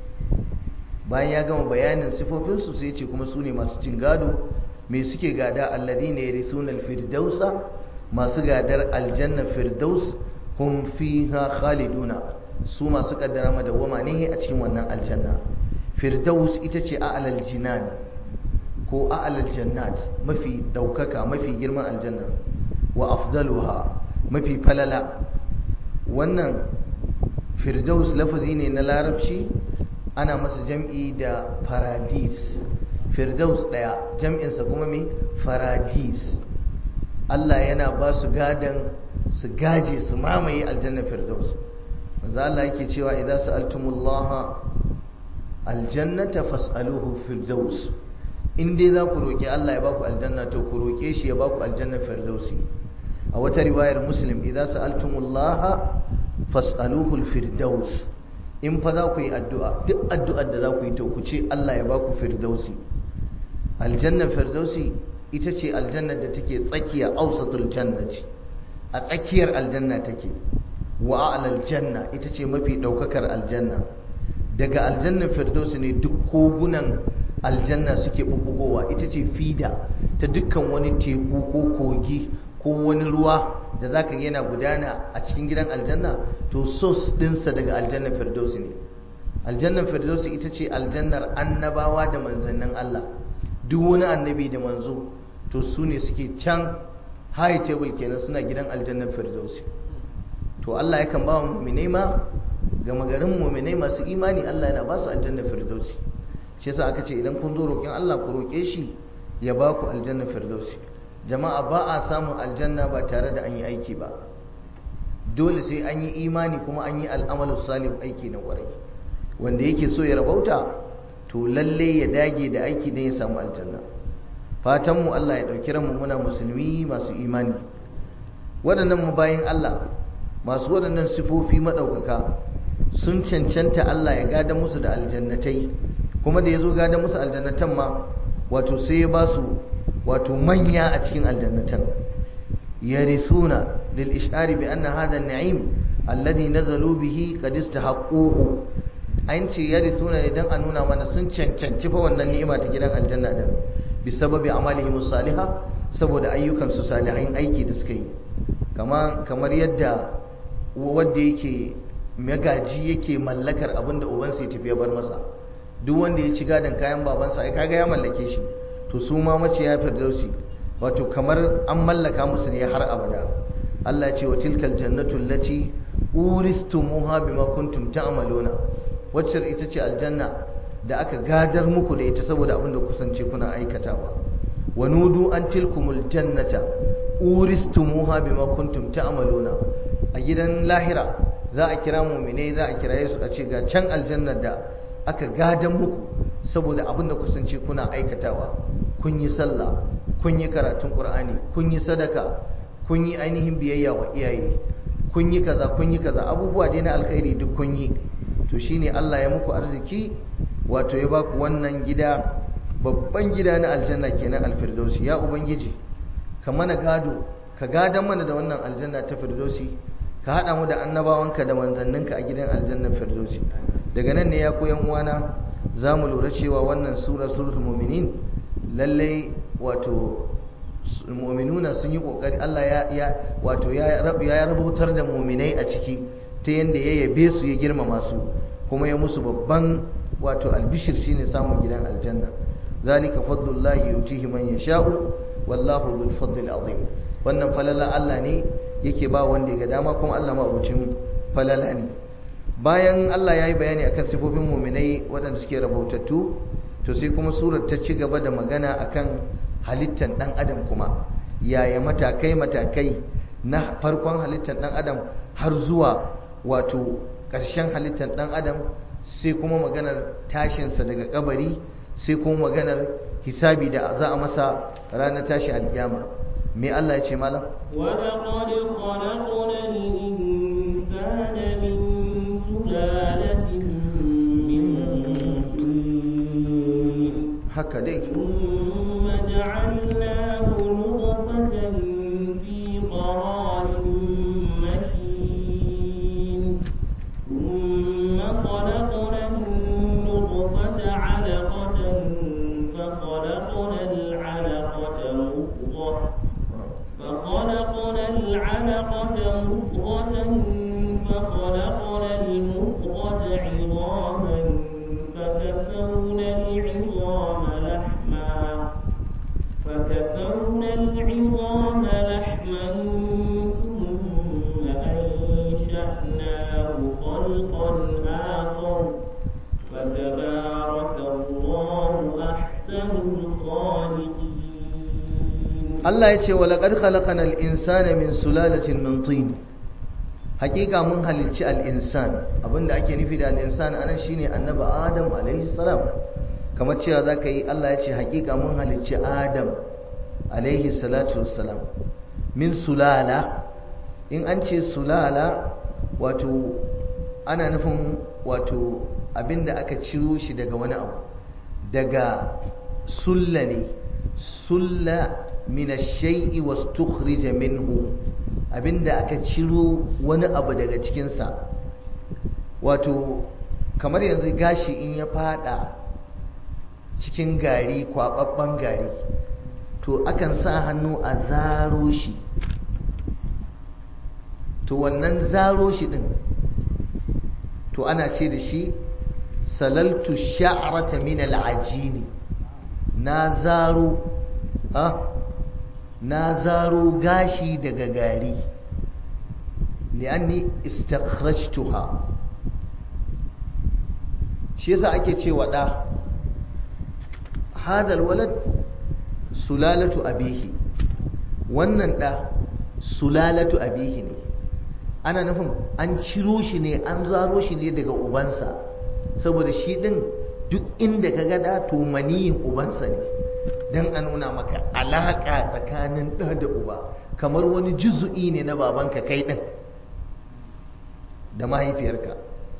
[SPEAKER 1] bayan ya gama bayanin sifofinsu sai ce kuma su ne masu cin gado me suke gada alladhina yarithuna alfirdausa masu gadar aljanna firdaus hum fiha khaliduna su masu kaddara madawwama ne a cikin wannan aljanna firdaus ita ce a'lal jinan ko a'lal jannat mafi daukaka mafi girman aljanna wa afdaluha mafi falala wannan firdaus lafazi ne na larabci ana masa jam'i da faradis firdaus daya jam'insa kuma mai faradis Allah yana ba su gadan su gaje su mamaye aljanna firdaus manzo Allah yake cewa idan sa'altumullaha aljannata fas'aluhu firdaus in dai za ku roki Allah ya baku aljanna to ku roke shi ya baku aljanna firdausi a wata riwayar muslim idan sa'altumullaha fas'aluhu alfirdaus in fa za ku yi addu'a duk addu'ar da za ku yi to ku ce Allah ya baku firdausi aljanna firdausi ita ce aljannar da take tsakiya ausatul jannati a tsakiyar aljanna take wa a'lal janna ita ce mafi daukakar aljanna daga aljannar firdausi ne duk kogunan aljanna suke bubbugowa ita ce fida ta dukkan wani teku ko kogi ko wani ruwa da zaka yana gudana a cikin gidan aljanna to sos dinsa daga aljannar firdausi ne aljannar firdausi ita ce aljannar annabawa da manzannin Allah duk wani annabi da manzo to su ne suke can high table kenan suna gidan aljannar firdausi to Allah yakan ba mu mu'minai ma ga magarin mu'minai masu imani Allah yana ba su aljannar firdausi shi yasa aka ce idan kun zo roƙin Allah ku roƙe shi ya ba ku aljanna firdausi jama'a ba a samun aljanna ba tare da an yi aiki ba dole sai an yi imani kuma an yi al'amalu salih aiki na kwarai wanda yake so ya rabauta to lalle ya dage da aiki don ya samu aljanna fatan mu Allah ya dauki ranmu muna musulmi masu imani waɗannan mu bayin Allah masu waɗannan sifofi madaukaka sun cancanta Allah ya gada musu da aljannatai kuma da ya zo gada musu aljannatan ma wato sai ya ba su wato manya a cikin aljannatan yarisuna lil ishari bi anna hadha an-na'im alladhi nazalu bihi qad istahaqquhu an ce yarisuna ne dan a nuna mana sun cancanci fa wannan ni'ima ta gidan aljanna din bi sababi amalihim salihah saboda ayyukan su salihin aiki da suka yi kama kamar yadda wanda yake magaji yake mallakar abinda ubansa ya tafi ya bar masa duk wanda ya ci gadon kayan babansa ai kaga ya mallake shi to su ma mace ya firdausi wato kamar an mallaka musu ne har abada Allah ya ce wa tilkal jannatu allati uristumuha bima kuntum ta'maluna wacce ita ce aljanna da aka gadar muku da ita saboda abin da kusance kuna aikatawa wa nudu an tilkumul jannata uristumuha bima kuntum ta'maluna a gidan lahira za a kira mu'minai za a kiraye su a ce ga can aljannar da aka gadan muku saboda abin da kusance kuna aikatawa kun yi sallah kun yi karatun qur'ani kun yi sadaka kun yi ainihin biyayya wa iyaye kun yi kaza kun yi kaza abubuwa dai na alkhairi duk kun yi to shine Allah ya muku arziki wato ya baku wannan gida babban gida na aljanna kenan alfirdausi ya ubangiji ka mana gado ka gadan mana da wannan aljanna ta firdausi ka hada mu da annabawanka da manzanninka a gidan aljanna firdausi daga nan ne ya koyan uwana za mu lura cewa wannan sura suratul mu'minin lallai wato mu'minuna sun yi kokari Allah ya ya wato ya ya rabutar da mu'minai a ciki ta yanda ya yabe su ya girmama su kuma ya musu babban wato albishir shine samun gidan aljanna zalika fadlullahi yutihi man yasha'u wallahu dhul fadlil azim wannan falala Allah ne yake ba wanda ya ga dama kuma Allah mabucin falala ne bayan Allah ya yi bayani akan sifofin muminai waɗanda suke rabautattu to sai kuma surar ta ci gaba da magana akan halittar ɗan adam kuma yaya matakai matakai na farkon halittar ɗan adam har zuwa wato ƙarshen halittar ɗan adam sai kuma maganar tashinsa daga kabari sai kuma maganar hisabi da za a masa ranar tashi alƙiyama me Allah ya ce malam
[SPEAKER 2] ولقد خلقنا الإنسان من سلالة من طين
[SPEAKER 1] haka dai
[SPEAKER 2] ثم جعلناه نطفة في قرار مكين ثم خلقنا النطفة علقة فخلقنا العلقة مضغة فخلقنا العلقة مضغة فخلقنا المضغة عظاما فكسونا العظام لحما فكسونا العظام لحما ثم أنشأناه خلقا آخر فتبارك الله أحسن الخالقين
[SPEAKER 1] Allah ya ce wa laqad khalaqanal insana min sulalatin min tin hakika mun halicci al-insan abinda ake nufi da al-insan anan shine annabi adam alaihi salam kamar cewa zaka yi Allah ya ce hakika mun halicci adam alaihi salatu wassalam min sulala in an ce sulala wato ana nufin wato abinda aka ciro shi daga wani abu daga sulla ne sulla min ash-shay'i wastukhrija minhu abinda aka ciro wani abu daga cikin sa wato kamar yanzu gashi in ya fada cikin gari kwababban gari to akan sa hannu a zaro shi to wannan zaro shi din to ana ce da shi salaltu sha'rata min al-ajini na zaro ha na zaro gashi daga gari li'anni istakhrajtuha shi yasa ake cewa da hadal walad sulalatu abihi wannan ɗa sulalatu abihi ne ana nufin an ciro shi ne an zaro shi ne daga ubansa saboda shi ɗin duk inda ka gada to maniyin ubansa ne don a nuna maka alaƙa tsakanin ɗa da uba kamar wani juzu'i ne na babanka kai ɗin da mahaifiyarka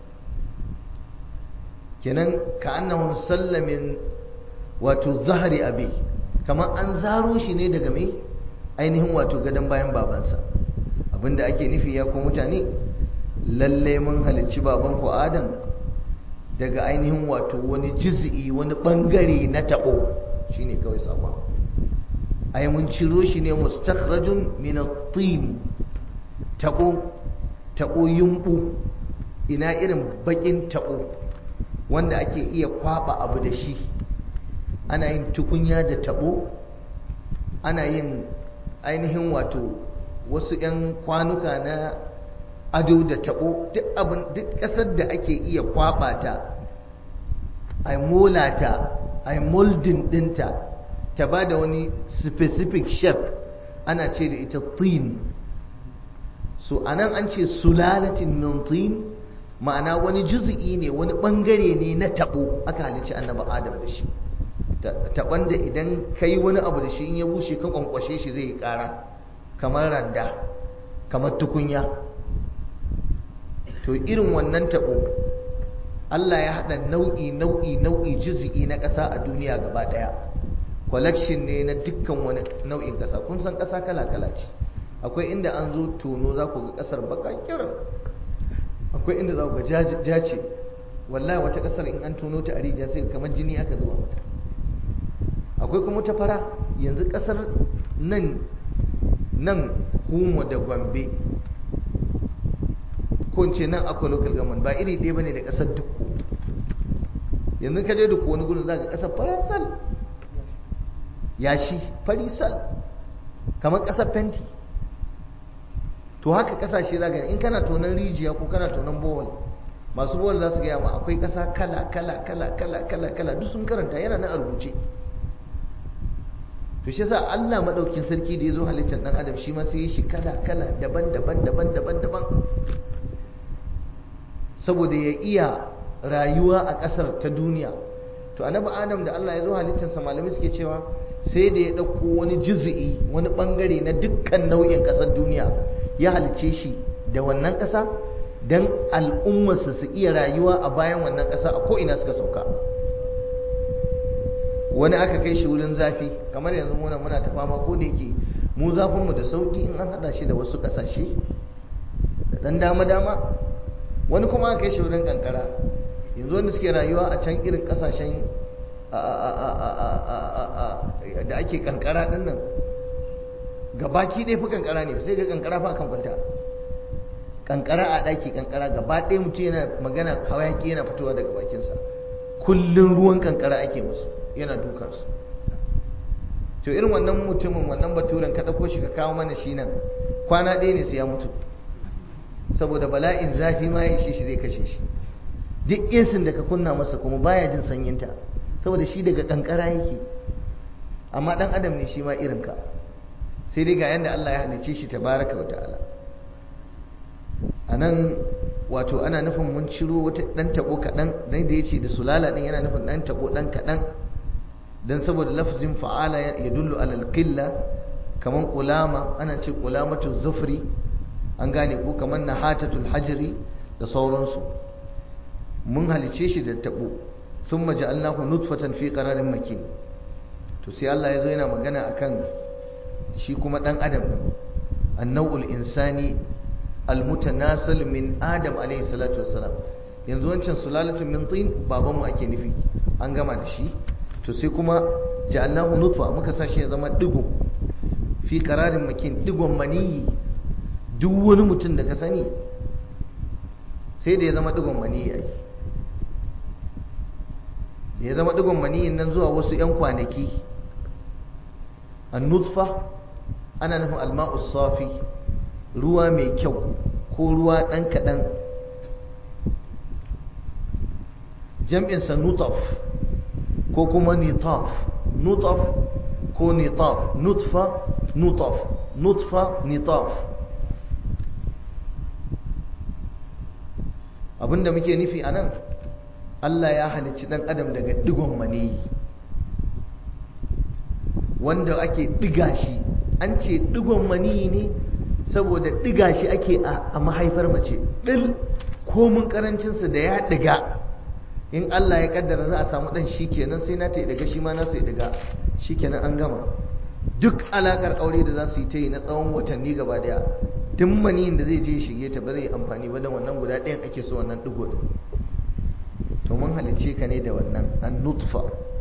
[SPEAKER 1] kenan ka annahun sallamin wato zahari abi kamar an zaro shi ne daga mai ainihin wato gadon bayan babansa abinda ake nufi ya ku mutane lalle mun halicci babanku adam daga ainihin wato wani juz'i wani bangare na tabo shine kawai sabon ai mun ciro shi ne mustakhrajun min at-tin tabo tabo yumbu ina irin bakin tabo wanda ake iya kwaba abu da shi ana yin tukunya da tabo ana yin ainihin wato wasu 'yan kwanuka na ado da tabo duk abin duk ƙasar da ake iya kwaba ta a mola ta a moldin ɗinta ta ba da wani specific shape ana ce da ita tin so anan an ce sulalatin min tin ma'ana wani juzi'i ne wani bangare ne na tabo aka halicci annabi adam da shi taban da idan ka yi wani abu da shi in ya bushe ka kwankwashe shi zai yi kara kamar randa kamar tukunya to irin wannan tabo Allah ya haɗa nau'i nau'i nau'i juzi'i na ƙasa a duniya gaba ɗaya collection ne na dukkan wani nau'in ƙasa kun san ƙasa kala kala ce akwai inda an zo tono za ku ga ƙasar baka kiran akwai inda za ku ga jace wallahi wata ƙasar in an tono ta a rijiya sai kamar jini aka zuba mata akwai kuma ta fara yanzu kasar nan nan kuma da gombe ko ce nan akwai local government ba iri ɗaya bane da kasar dukku yanzu ka je dukku wani gudun za ka kasar farasal yashi farisal kamar kasar fenti to haka kasashe za in kana tonon rijiya ko kana tonon bohol masu bohol za su gaya ma akwai kasa kala kala kala kala kala kala duk sun karanta yana na a rubuce to shi yasa Allah madaukin sarki da yazo halittar dan adam shi ma sai ya shi kala kala daban daban daban daban daban saboda ya iya rayuwa a kasar ta duniya to annabi adam da Allah ya zo halittar sa malamai suke cewa sai da ya dauko wani juz'i wani bangare na dukkan nau'in kasar duniya ya halice shi da wannan kasa dan al'ummarsa su iya rayuwa a bayan wannan kasa a ko ina suka sauka wani aka kai shi wurin zafi kamar yanzu muna muna ta fama ko da yake mu zafinmu da sauki in an hada shi da wasu kasashe da dan dama dama wani kuma aka kai shi wurin kankara yanzu wanda suke rayuwa a can irin kasashen da ake kankara din nan gabaki ɗaya fi kankara ne sai ga kankara fa kan kwanta kankara a ɗaki kankara gaba ɗaya mutum yana magana hawaki yana fitowa daga bakinsa kullum ruwan kankara ake musu yana dukansu to irin wannan mutumin wannan baturen ka ɗauko shi ka kawo mana shi nan kwana ɗaya ne sai ya mutu saboda bala'in zafi ma ya ishe shi zai kashe shi duk insin da ka kunna masa kuma baya jin sanyinta saboda shi daga kankara yake amma ɗan adam ne shi ma irinka sai dai ga yadda Allah ya halice shi tabaraka wa ta'ala a nan wato ana nufin mun ciro wata ɗan taɓo kaɗan dan da ya ce da sulala ɗin yana nufin ɗan taɓo ɗan kaɗan don saboda lafzin fa'ala ya dullu alal qilla kaman kulama ana ce kulamatu zufri an gane ko kaman nahatatul hajri da sauransu mun halice shi da tabo thumma ja'alnahu nutfatan fi qararin makin to sai Allah ya zo yana magana akan shi kuma dan adam din annawul insani almutanasal min adam alayhi salatu wassalam yanzu wancan sulalatun min tin babanmu ake nufi an gama da shi to sai kuma ja'alnahu nutfa muka sa shi ya zama digo fi qararin makin digon maniyi duk wani mutum da ka sani sai da ya zama digon maniyi ai da ya zama digon maniyin nan zuwa wasu yan kwanaki an-nutfa ana nufin alma'u safi ruwa mai kyau ko ruwa dan kadan jam'insa nutaf ko kuma nitaf nutaf ko nitaf nutfa nutaf nutfa nitaf abinda muke nufi a nan Allah ya halicci dan adam daga digon maniyi wanda ake diga shi an ce digon maniyi ne saboda diga shi ake a mahaifar mace dil komun karancinsa da ya diga in Allah ya kaddara za a samu dan kenan sai na ta daga shi ma na sai daga shikenan an gama duk alakar aure da za su yi ta yi na tsawon watanni gaba daya duk maniyin da zai je shige ta ba zai amfani ba da wannan guda ɗayan ake so wannan digo din to mun halicce ka ne da wannan an nutfa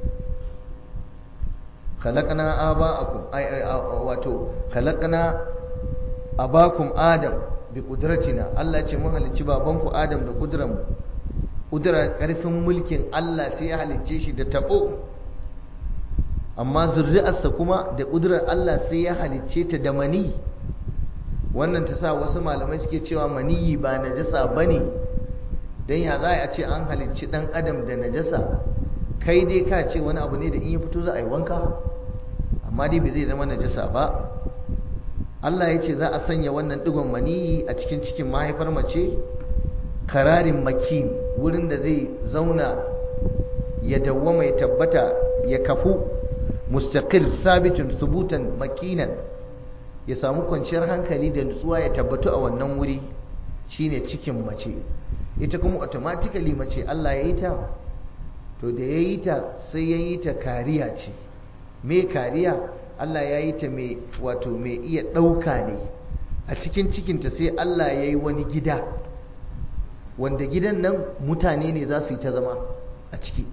[SPEAKER 1] khalaqna aba'akum wato khalaqna abakum adam bi qudratina Allah ce mun halicci babanku adam da kudran mu kudura karfin mulkin Allah sai ya halicce shi da tabo amma zuri'arsa kuma da kudurar Allah sai ya halicce ta da mani wannan ta sa wasu malamai suke cewa maniyi ba najasa bane dan ya za a ce an halicci dan adam da najasa kai dai ka ce wani abu ne da in ya fito za a yi wanka amma dai bai zai zama najasa ba Allah ya ce za a sanya wannan digon maniyi a cikin cikin mahaifar mace kararin makin wurin da zai zauna ya dawwama ya tabbata ya kafu mustaqil sabitin subutan makinan ya samu kwanciyar hankali da nutsuwa ya tabbatu a wannan wuri shine cikin mace ita kuma automatically mace Allah ya yi ta to da ya yi ta sai ya yi ta kariya ce me kariya Allah ya yi ta mai wato mai iya ɗauka ne a cikin cikinta sai Allah ya yi wani gida wanda gidan nan mutane ne za su yi ta zama a ciki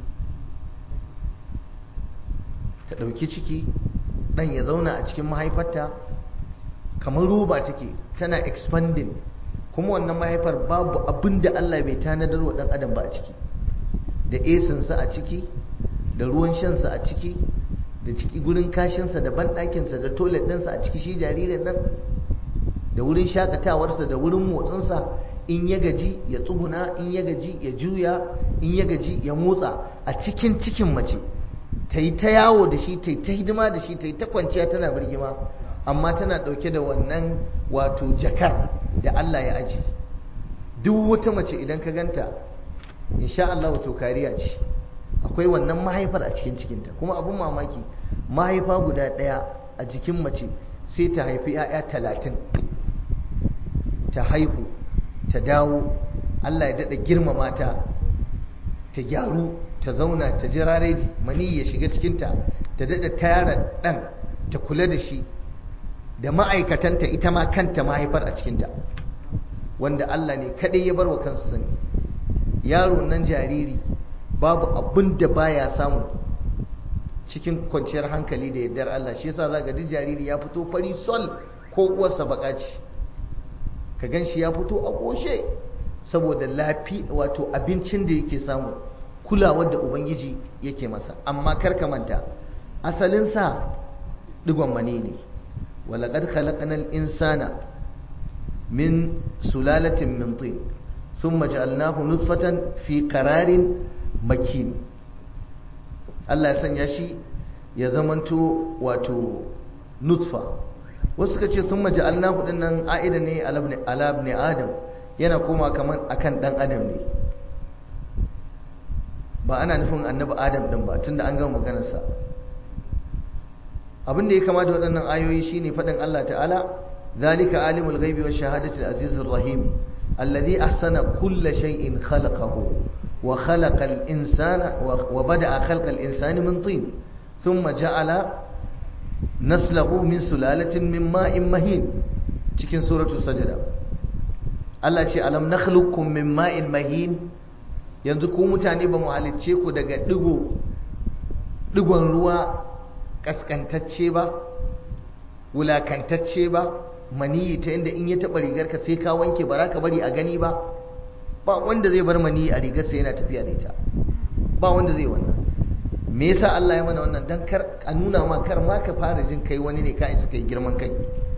[SPEAKER 1] ta ɗauki ciki ɗan ya zauna a cikin mahaifarta kamar roba take tana expanding kuma wannan mahaifar babu abin da Allah bai tanadar wa ɗan adam ba a ciki da esinsa a ciki da ruwan shansa a ciki da ciki gurin kashinsa da banɗakinsa da toilet ɗinsa a ciki shi jaririn nan da wurin shakatawarsa da wurin motsinsa in ya gaji ya tsuguna in ya gaji ya juya in ya gaji ya motsa a cikin cikin mace ta yi ta yawo da shi ta yi ta hidima da shi ta yi ta kwanciya tana birgima amma tana ɗauke da wannan wato jakar da Allah ya aji duk wata mace idan ka ganta insha Allah wato kariya ce akwai wannan mahaifar a cikin cikinta kuma abin mamaki mahaifa guda ɗaya a jikin mace sai ta haifi 'ya'ya talatin ta haihu ta dawo Allah ya daɗa girmama ta ta gyaru ta zauna ta jira reji mani ya shiga cikinta ta daɗa tara ɗan ta kula da shi da ma'aikatanta ita ma kanta mahaifar a cikinta wanda Allah ne kaɗai ya bar wa kansu sani yaro nan jariri babu abin da baya samu cikin kwanciyar hankali da yardar Allah shi yasa zaka duk jariri ya fito fari sol ko uwarsa baka ce ka gan shi ya fito a ƙoshe saboda lafi wato abincin da yake samu kulawar da ubangiji yake masa amma kar ka manta asalinsa digon mani ne walaƙad khalaqanal insana min sulalatin min tin thumma ja'alnahu nutfatan fi qararin makin Allah ya sanya shi ya zamanto wato nutfa wasu suka ce sun maji alnahu din nan a'ida ne ala ibn adam yana koma kaman akan dan adam ne ba ana nufin annabi adam din ba tunda an gama maganar sa abin da ya kama da waɗannan ayoyi shine faɗin Allah ta'ala zalika alimul ghaibi wash shahadati al-azizur rahim alladhi ahsana kulla shay'in khalaqahu wa khalaqa al-insana wa bada'a khalqa al-insani min tin thumma ja'ala naslahu min sulalatin min ma'in mahin cikin suratu sajada Allah ce alam nakhluqukum min ma'in mahin yanzu ku mutane ba mu halicce ku daga digo digon ruwa kaskantacce ba wulakantacce ba maniyi ta inda in ya taba rigarka sai ka wanke ba ka bari a gani ba ba wanda zai bar maniyi a rigarsa yana tafiya da ita ba wanda zai wannan me yasa Allah ya mana wannan dan kar a nuna ma kar ma ka fara jin kai wani ne ka isa kai girman kai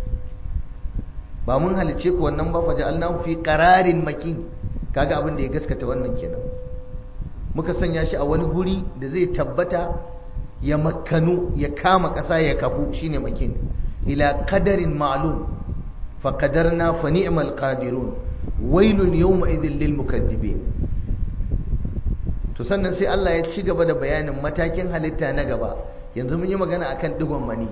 [SPEAKER 1] ba mun halice ku wannan ba fa ja'alnahu fi qararin makin kaga abin da ya gaskata wannan kenan muka sanya shi a wani guri da zai tabbata ya makkanu ya kama ƙasa ya kafu shine makin ila qadarin ma'lum fa qadarna fa ni'mal qadirun wailun yawma idhil lil mukaththibin to sannan sai Allah ya ci gaba da bayanin matakin halitta na gaba yanzu mun yi magana akan digon mani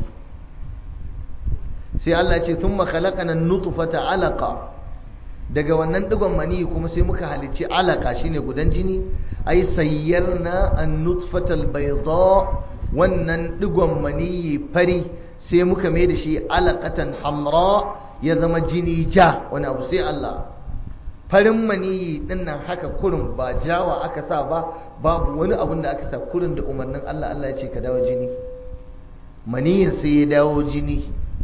[SPEAKER 1] sai Allah ya ce thumma khalaqana an-nutfata alaqa daga wannan digon mani kuma sai muka halicci alaka shine gudan jini ai sayyarna an-nutfata al-bayda wannan digon mani fari sai muka mai da shi alaqatan hamra ya zama jini ja wani abu sai Allah farin maniyi din nan haka kurin ba jawa aka sa ba babu wani abun da aka sa kurin da umarnin Allah Allah ya ce ka dawo jini maniyin sai ya dawo jini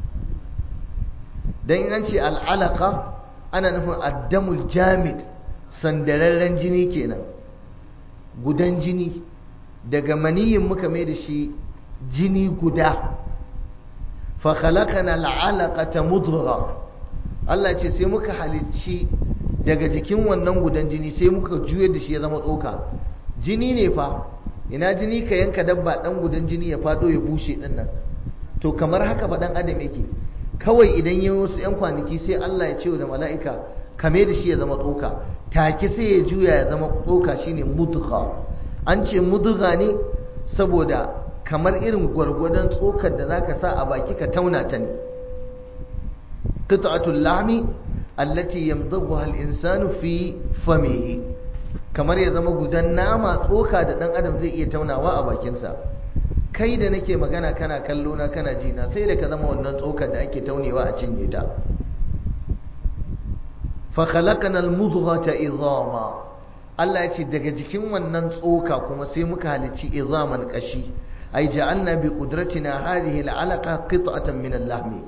[SPEAKER 1] dan in an ce al'alaka ana nufin addamul jamid sandararren jini kenan gudan jini daga maniyin muka mai da shi jini guda fa khalaqana al'alaqata mudghah Allah ce sai muka halicci daga jikin wannan gudan jini sai muka juyar da shi ya zama tsoka jini ne fa ina jini ka yanka dabba dan gudan jini ya fado ya bushe din nan to kamar haka fa dan adam yake kawai idan ya wasu yan kwanaki sai Allah ya ce da mala'ika kame da shi ya zama tsoka take sai ya juya ya zama tsoka shine mudgha an ce mudgha ne saboda kamar irin gwargwadon tsokar da zaka sa a baki ka tauna ta ne qit'atul lahmi allati yamdaghuha al-insanu fi famihi kamar ya zama gudan nama tsoka da dan adam zai iya taunawa a bakinsa kai da nake magana kana kallo na kana ji na sai da ka zama wannan tsokar da ake taunewa a cinye ta fa khalaqana al-mudghata idhama Allah ya ce daga jikin wannan tsoka kuma sai muka halicci idhaman kashi ai ja'alna bi qudratina hadhihi al-alaqa qit'atan min al-lahmi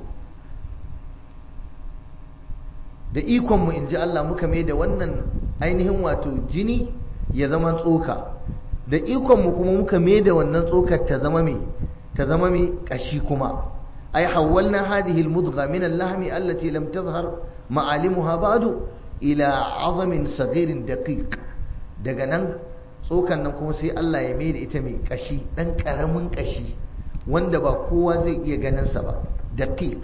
[SPEAKER 1] da ikonmu in ji Allah muka mai da wannan ainihin wato jini ya zama tsoka da ikonmu kuma muka mai da wannan tsokar ta zama mai ta zama mai kashi kuma ai hawwalna hadhihi almudgha min al-lahmi allati lam tazhar ma'alimuha ba'du ila 'azamin saghirin daqiq daga nan tsokan nan kuma sai Allah ya mai da ita mai kashi dan karamin kashi wanda ba kowa zai iya ganin sa ba daqiq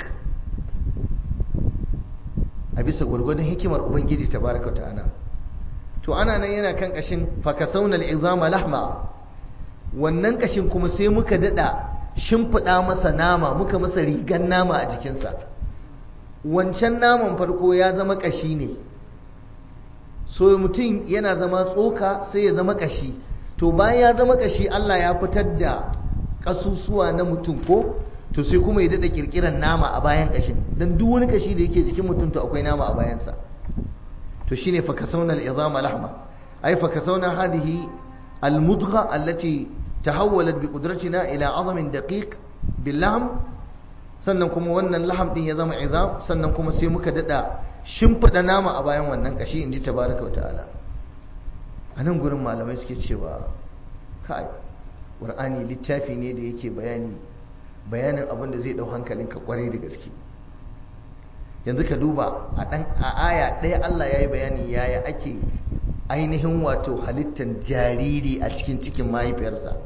[SPEAKER 1] a bisa gwargwadon hikimar ubangiji tabaraka ta'ala to ana nan yana kan kashin fakasaunal izama lahma wannan kashin kuma sai muka dada shimfiɗa masa nama muka masa rigan nama a jikinsa wancan naman farko ya zama kashi ne so mutum yana zama tsoka sai ya zama kashi to bayan ya zama kashi Allah ya fitar da kasusuwa na mutum ko to sai kuma ya daɗa ƙirƙirar nama a bayan ƙashin don duk wani ƙashi da yake jikin mutum to akwai nama a bayansa to shine fakasauna al-izama lahma ay fakasauna hadhihi al-mudgha allati tahawwalat bi qudratina ila 'azamin daqiq bil lahm sannan kuma wannan laham din ya zama izam sannan kuma sai muka daɗa shimfiɗa nama a bayan wannan ƙashi inji tabaraka wa ta'ala a nan gurin malamai suke cewa kai qur'ani littafi ne da yake bayani bayanin abin da zai dau hankalinka kwarai da gaske yanzu ka duba a dan a aya ɗaya Allah ya yi bayani yaya ake ainihin wato halittar jariri a cikin cikin mahaifiyarsa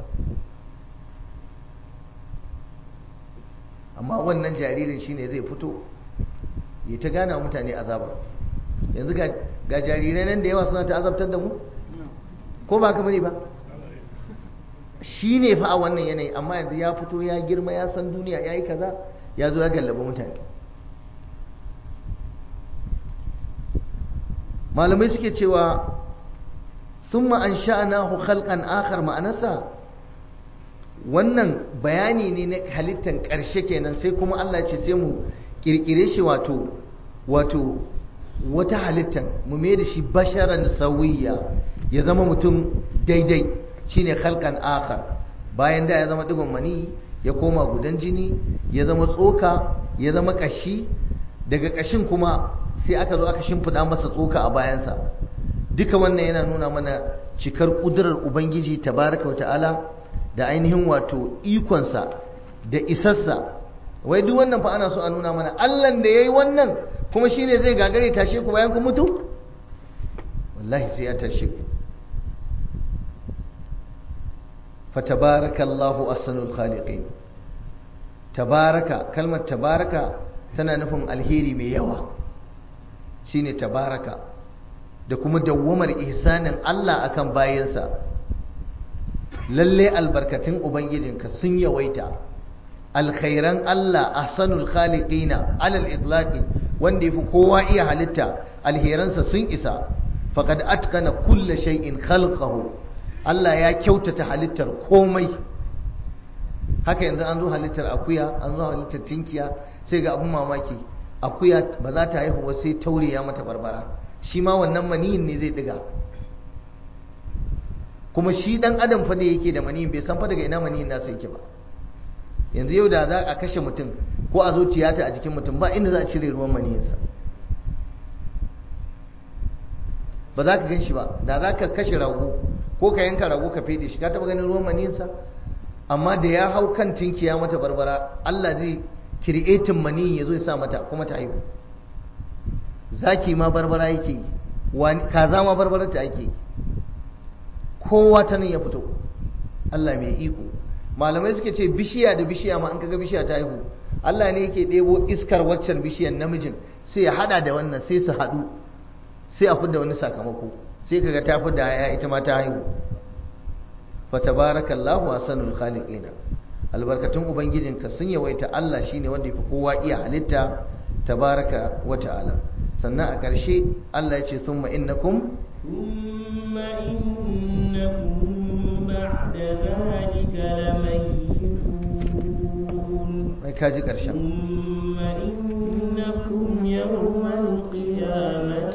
[SPEAKER 1] amma wannan jaririn shine zai fito ya ta gana mutane azaba yanzu ga jarirai nan da yawa suna ta azabtar da mu ko ba ka bane ba shi ne fa a wannan yanayi amma yanzu ya fito ya girma ya san duniya ya yi kaza ya zo ya gallaba mutane malamai suke cewa sun ma'an sha'anahu khalqan akhar ma'anarsa wannan bayani ne na halittar ƙarshe kenan sai kuma Allah ce sai mu kirkire shi wato wato wata halittar mu mai da shi basharan sauyiya ya zama mutum daidai shine khalqan akhar bayan da ya zama digon mani ya koma gudan jini ya zama tsoka ya zama kashi daga kashin kuma sai aka zo aka shimfida masa tsoka a bayansa duka wannan yana nuna mana cikar kudurar ubangiji tabaraka wa ta'ala da ainihin wato ikonsa da isassa wai duk wannan fa ana so a nuna mana allan da ya yi wannan kuma shine zai gagare tashe ku bayan ku mutu wallahi sai ya tashe ku fatabarakallahu ahsanul khaliqin tabaraka kalmar tabaraka tana nufin alheri mai yawa shine tabaraka da kuma dawwamar ihsanin Allah akan bayansa lalle albarkatun ubangijinka sun yawaita alkhairan Allah ahsanul khaliqina alal itlaqi wanda yafi kowa iya halitta alheransa sun isa faqad atqana kulla shay'in khalqahu Allah ya kyautata halittar komai haka yanzu an zo halittar akuya an zo halittar tinkiya sai ga abun mamaki akuya ba za ta haihu ba sai taure ya mata barbara shi ma wannan maniyin ne zai diga kuma shi dan adam fa da yake da maniyin bai san fa daga ina maniyin nasa yake ba yanzu yau da za a kashe mutum ko a zo tiyata a jikin mutum ba inda za a cire ruwan maniyinsa ba za ka gan shi ba da za ka kashe rago ko ka yanka rago ka fede shi ka taba ganin ruwan maniyinsa amma da ya hau kan tinkiya mata barbara Allah zai kiri'etin maniyin ya zo ya sa mata kuma ta haihu zaki ma barbara yake yi kaza ma barbarar ta ake yi kowa ta nan ya fito Allah mai iko malamai suke ce bishiya da bishiya ma in kaga bishiya ta haihu Allah ne yake ɗebo iskar waccan bishiyar namijin sai ya hada da wannan sai su haɗu sai a fidda wani sakamako sai kaga ta fidda ya ita ma ta haihu fa tabarakallahu ahsanul khaliqin albarkatun ubangijinka sun yawaita Allah shine wanda yafi kowa iya halitta tabaraka wa ta'ala sannan a ƙarshe Allah ya ce summa innakum
[SPEAKER 2] ثم إنكم بعد ذلك لميتون
[SPEAKER 1] mai kaji ƙarshen
[SPEAKER 2] ثم إنكم يوم القيامة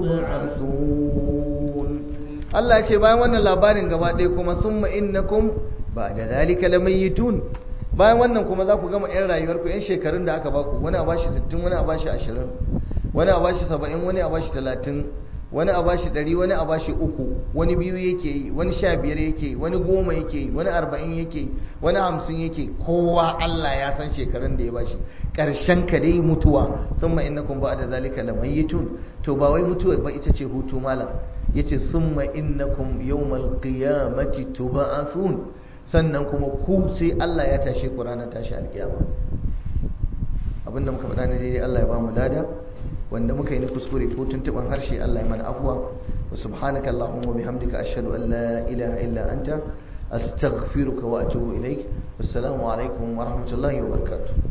[SPEAKER 2] تبعثون
[SPEAKER 1] Allah ya ce bayan wannan labarin gaba ɗaya kuma summa innakum ba da zalika lamayitun bayan wannan kuma za ku gama 'yan rayuwarku 'yan shekarun da aka baku wani a bashi 60 wani a bashi 20 wani a bashi 70 wani a bashi 30 wani a bashi 100 wani a bashi uku wani biyu yake yi wani sha biyar yake yi wani goma yake yi wani arba'in yake yi wani hamsin yake yi kowa Allah ya san shekarun da ya bashi ƙarshen ka dai mutuwa summa innakum ba da zalika lamayitun to ba wai mutuwar ba ita ce hutu malam yace summa innakum yawmal qiyamati tub'athun sannan kuma ku sai Allah ya tashe ku ranar tashi alkiyama abinda muka faɗa ne daidai Allah ya ba mu lada wanda muka yi na kuskure ko tuntuban harshe Allah ya mana afwa wa subhanaka allahumma bihamdika ashhadu an la ilaha illa anta astaghfiruka wa atubu ilaik wassalamu alaikum wa rahmatullahi wa barakatuh